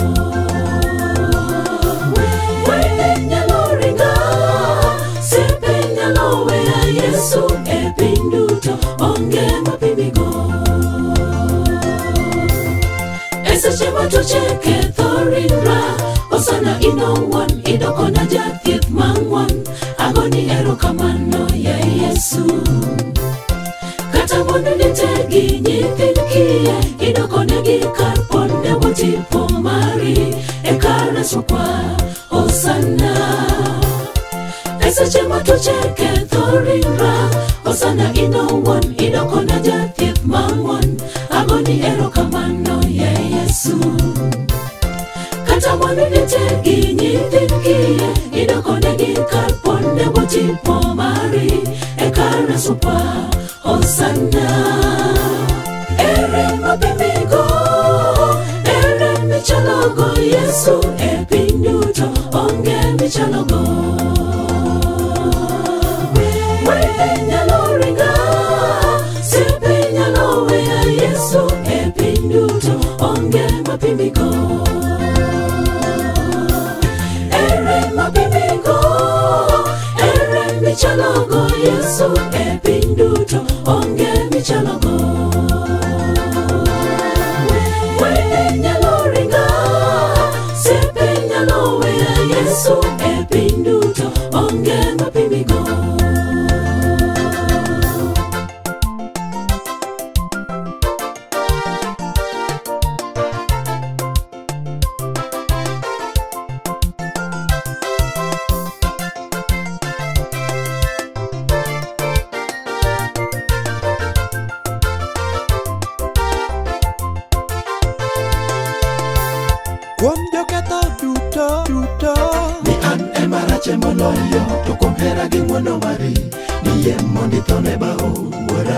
wende nyalo ringa siepe nyalo weya yesu e piny duto onge mapimigo e seche ma tuoche ketho ringra osana inowuon idokona jathieth mang'won agoni erokamano ya yesu kata mondo nitegi nyithind kiye idokonegi kar ponde motipo mari e kar resokwa osana e seche ma tuoche ketho ringra osana inowuon idokona jathieth mang'won agoni erokamano ya yesu kata mondo nitegi nyithind kiye idokonegi kar ponde motipo mari e kar resokwa osana ere mapimigo ere michalogo yesu e piny duto onge michalogo wende nyalo ringa siepe nyalo weya yesu e piny duto onge mapimigo ere mapimigo ere michalogo yesu e piny duto onge michalogo wende nyalo ringa siepe nyalo weya yesu e piny duto onge mapimigo kuom joketho duto duto ni an ema rache moloyo to kuom hera gi ng'wono mari niyie mondo ithone bao wuora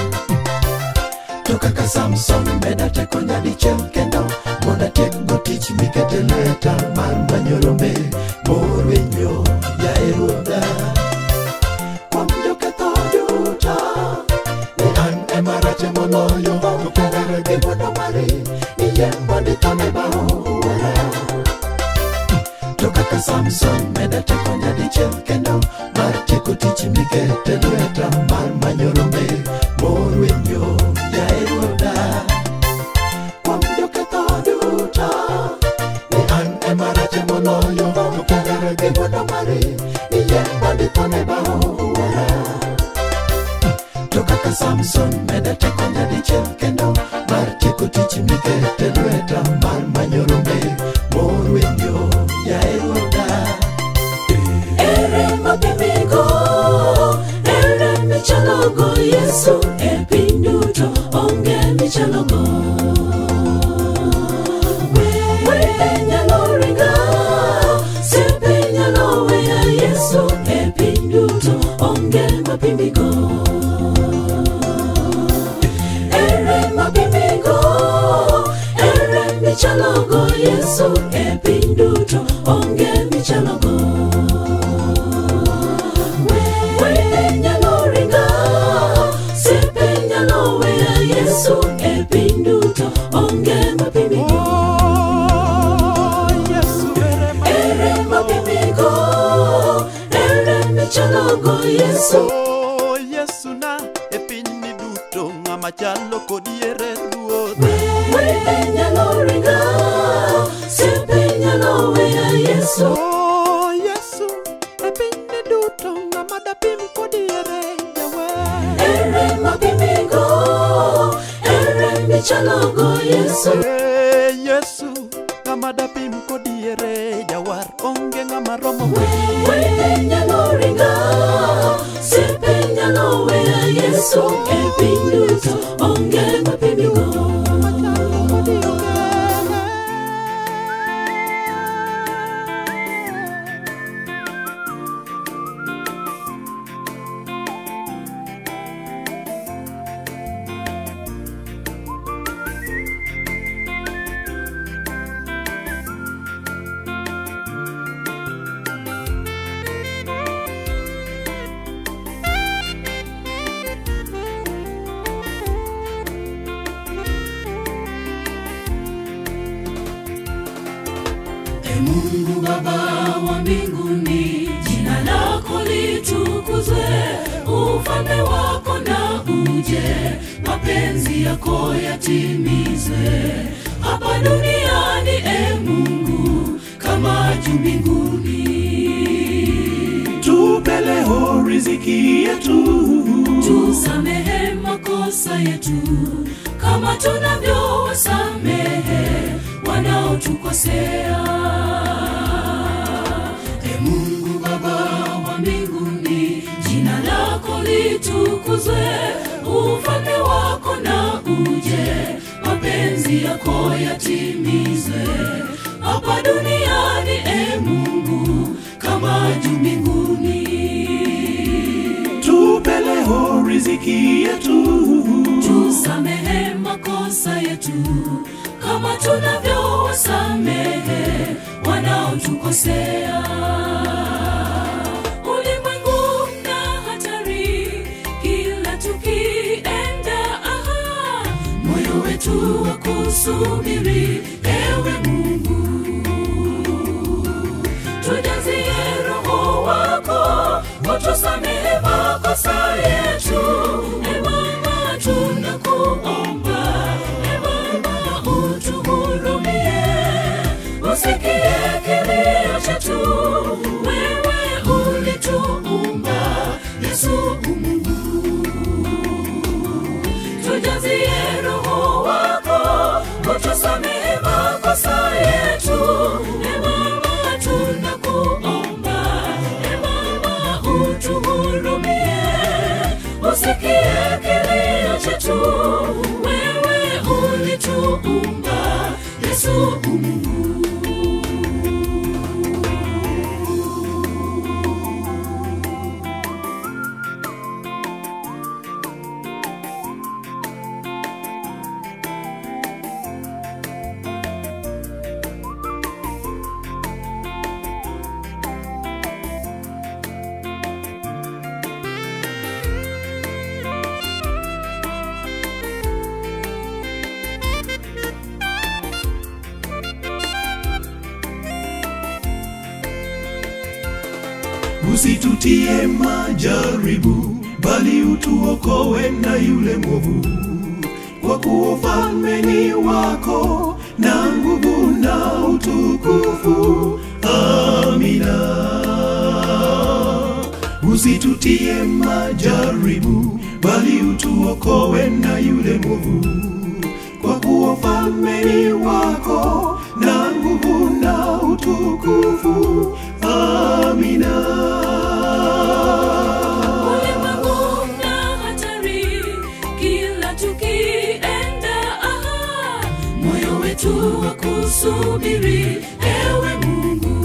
to kaka samson meda teko nyadichiel kendo mondo atiek go tich mikete lweta mar manyo rombe morwenyo yae ruodha kuom joketho duto ni an ema rache moloyo to kuom hera gi ng'wono mari niyie mondo ithone bao wuora to kaka samson meda teko nyadichiel kendo mar tieko tich mikete lweta mar manyo rombe morwenyo yae ruodha kuom joketho duto ni an ema rache moloyo to kuongere gi wuono mari iye mondithone bao wuora to kaka samson meda teko nyadichiel kendo mar tieko tich mikete lweta mar manyo rombe morwenyo yae ruodha ere mapimigo ere michalogo yesu e piny duto onge michalogo wede nyalo ringa sepe nyalo weya yesu e piny duto onge mapimigo ere mapimigo ere michalogo yesu e piny duto onge michalogo wede nyalo ringa sepe nyalo weya yesu e piny duto onge mapimigo Oh, Yesu ere ma- ere mapimigo ere michalogo yesu Oh, Yesu na e pinyni duto ng'ama chalo kodi ere ruoth wede nyalo ringa sepe nyalo weya yesu Oh, Yesu e pinyni duto ng'ama dapim kodi ere jawer ere mapimigo ere michalogo yesu Eh, Yesu ng'ama dapim kodi ere jawar onge ng'ama romo wede nyalo ringa sepe nyalo weya yesu e piny duto onge mapimigo kodi onge E Mungu Baba wa mbinguni, jina lako litukuzwe, ufalme wako na uje, mapenzi yako yatimizwe hapa duniani, e Mungu, kama juu mbinguni. tupe leo riziki yetu tusamehe makosa yetu kama tunavyowasamehe wanaotukosea e mungu baba wa mbinguni jina lako litukuzwe ufalme wako na uje mapenzi yako yatimizwe hapa duniani e mungu kama juu mbinguni tupe leo riziki yetu tusamehe makosa yetu kama tunavyowasamehe wanaotukosea ulimwengu na hatari kila tukienda aha moyo wetu wa kusubiri ewe mungu tujazie roho wako utusamehe makosa yetu e baba tunakuomba e baba utuhurumie usikie kilio chetu wewe ulituumba yesu umungu tujazie roho wako utusamehe makosa yetu e baba tunakuomba e baba utuhurumie usikie kilio chetu wewe ulituumba yesu umungu usitutie majaribu, bali utuokoe na yule mwovu, kwa kuwa ufalme ni wako na nguvu na utukufu. Amina. Usitutie majaribu, bali utuokoe na yule mwovu, kwa kuwa ufalme ni wako na nguvu na utukufu. Amina. Ulimwengu na hatari, kila tukienda, aha, moyo wetu wa kusubiri, ewe Mungu,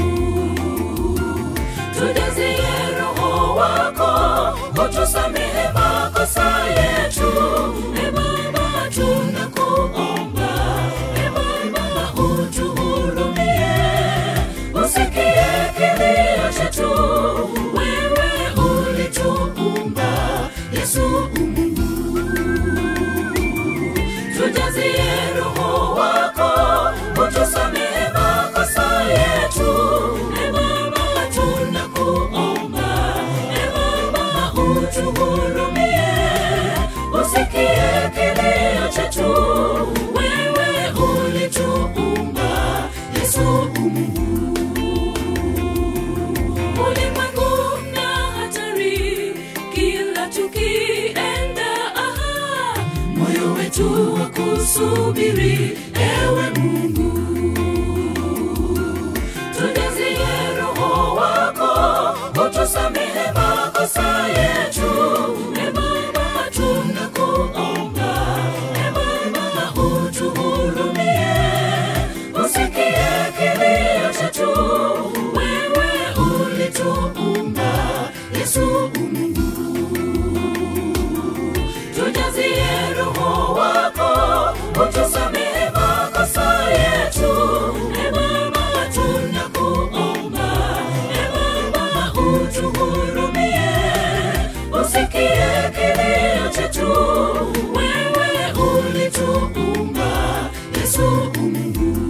tujazie Roho wako, utusamehe makosa yetu, e Baba, tunakuomba, e Baba, utuhurumie, usikie kilio chetu, wewe ulituumba, Yesu Mungu, tujazie Roho wako, utusamehe makosa yetu, e Baba, tunakuomba, e Baba, utuhurumie, usikie kilio chetu, wewe ulituumba, Yesu Mungu ulimwengu na hatari, kila tukienda, aha, moyo wetu wa kusubiri, ewe Mungu, tujazie Roho wako, utusamehe makosa yetu, e Baba, tunakuomba, e Baba, utuhurumie, usikie kilio chetu, wewe ulituumba, Yesu Mungu, tujazie Roho wako, utusamehe makosa yetu, e Baba, tunakuomba, e Baba, utuhurumie, usikie kilio chetu, wewe ulituumba, Yesu Mungu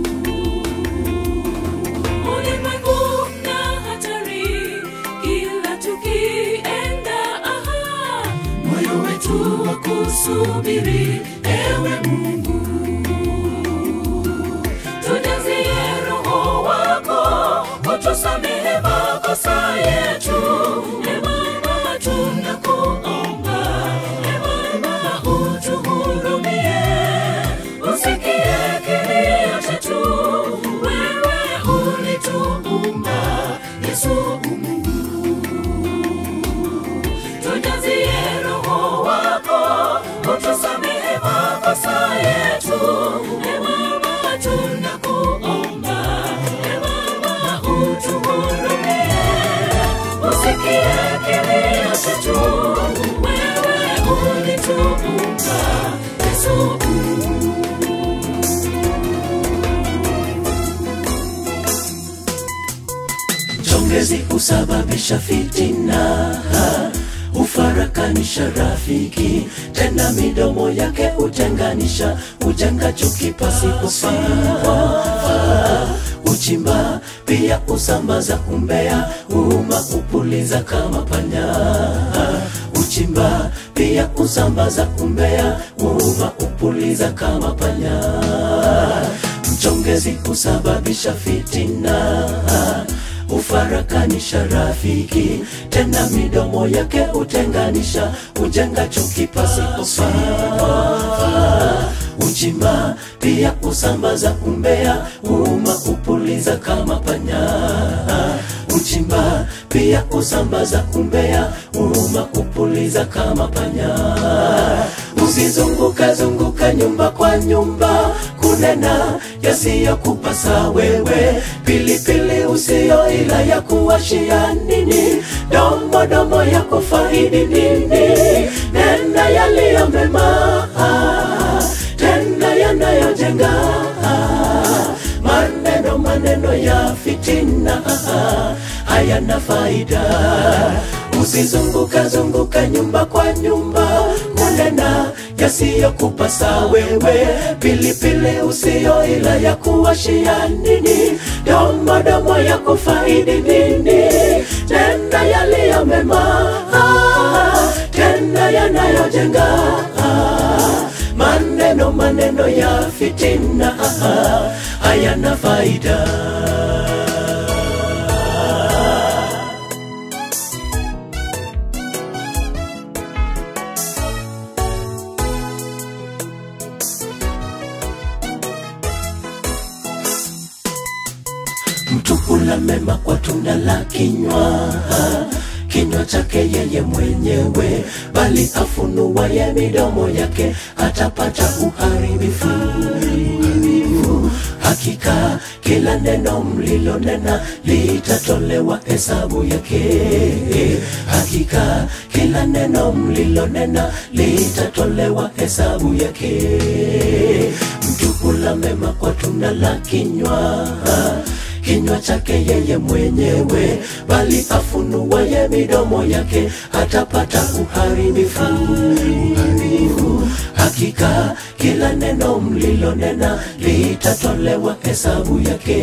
ulimwengu na hatari, kila tukienda, aha, moyo wetu wa kusubiri, ewe Mungu, tujazie Roho wako, utusamehe makosa yetu, e Baba, tunakuomba, e Baba, utuhurumie, usikie kilio chetu, wewe ulituumba, Yesu Mungu, tujazie Roho wako, utusamehe makosa yetu, e Baba, tunakuomba, e Baba, utuhurumie, usikie kilio chetu, wewe ulituumba, Yesu Mungu. Chongezi husababisha fitina, hufarakanisha rafiki, tena midomo yake hutenganisha, hujenga chuki pasipofaa. Uchimba pia husambaza umbea, huuma hupuliza kama panya. Uchimba pia husambaza umbea, huuma hupuliza kama panya. Mchongezi husababisha fitina hufarakanisha rafiki, tena midomo yake hutenganisha, hujenga chuki pasipofaa. Uchimba pia husambaza umbea, huuma hupuliza kama panya. Uchimba pia husambaza umbea, huuma hupuliza kama panya. Usizunguka zunguka nyumba kwa nyumba kunena yasiyokupasa wewe, pilipili usio ila ya kuwashia nini, domo domo ya kufaidi nini, nena yaliyo mema, tena yanayojenga maneno maneno ya fitina hayana faida. Usizunguka zunguka nyumba kwa nyumba kunena yasiyokupasa wewe, pilipili usio ila ya kuwashia nini, domo domo ya kufaidi nini, tenda yaliyo mema ah, tenda yanayojenga ah, maneno maneno ya fitina ah, hayana faida mtu hula mema kwa tunda la kinywa kinywa chake yeye mwenyewe bali afunuaye midomo yake atapata uharibifu hakika kila neno mlilonena litatolewa hesabu yake hakika kila neno mlilonena litatolewa hesabu yake mtu hula mema kwa tunda la kinywa kinywa chake yeye mwenyewe bali afunuaye midomo yake atapata uharibifu uharibifu hakika kila neno mlilonena litatolewa hesabu yake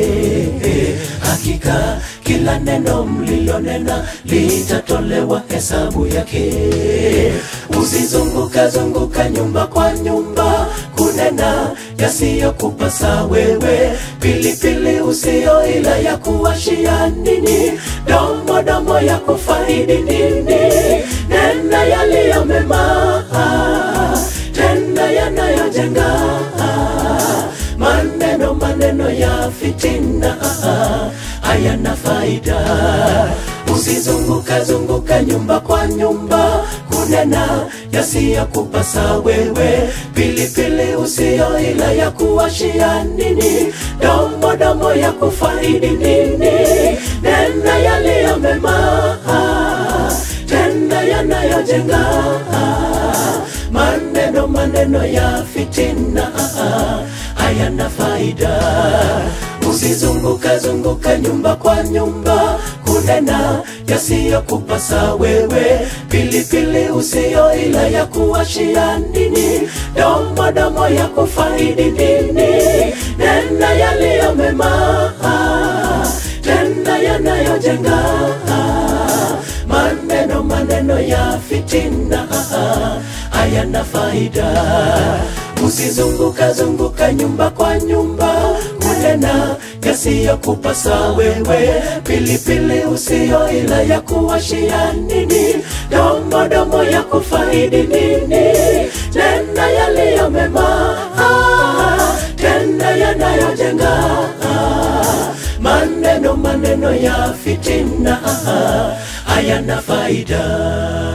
hakika kila neno mlilonena litatolewa hesabu yake usizunguka zunguka nyumba kwa nyumba kunena yasiyokupasa wewe pilipili usio ila ya kuwashia nini domo domo ya kufaidi nini nena yaliyo mema ah, tenda yanayojenga ah, maneno maneno ya fitina ah, hayana faida usizunguka zunguka nyumba kwa nyumba kunena yasiyokupasa wewe pilipili usio ila ya kuwashia nini domo domo ya kufaidi nini nena yaliyo mema ah, tenda yanayojenga ah, maneno maneno ya fitina ah, hayana faida usizunguka zunguka nyumba kwa nyumba kunena yasiyokupasa wewe pilipili usio ila ya kuwashia nini domo domo ya kufaidi nini nena yaliyo mema ah, tenda yanayojenga ah, maneno maneno ya fitina ah, hayana faida usizunguka zunguka nyumba kwa nyumba kunena yasiyokupasa wewe pilipili usio ila ya kuwashia nini domo domo ya kufaidi nini tenda yaliyo mema ah, tenda yanayojenga ah, maneno maneno ya fitina ah, hayana faida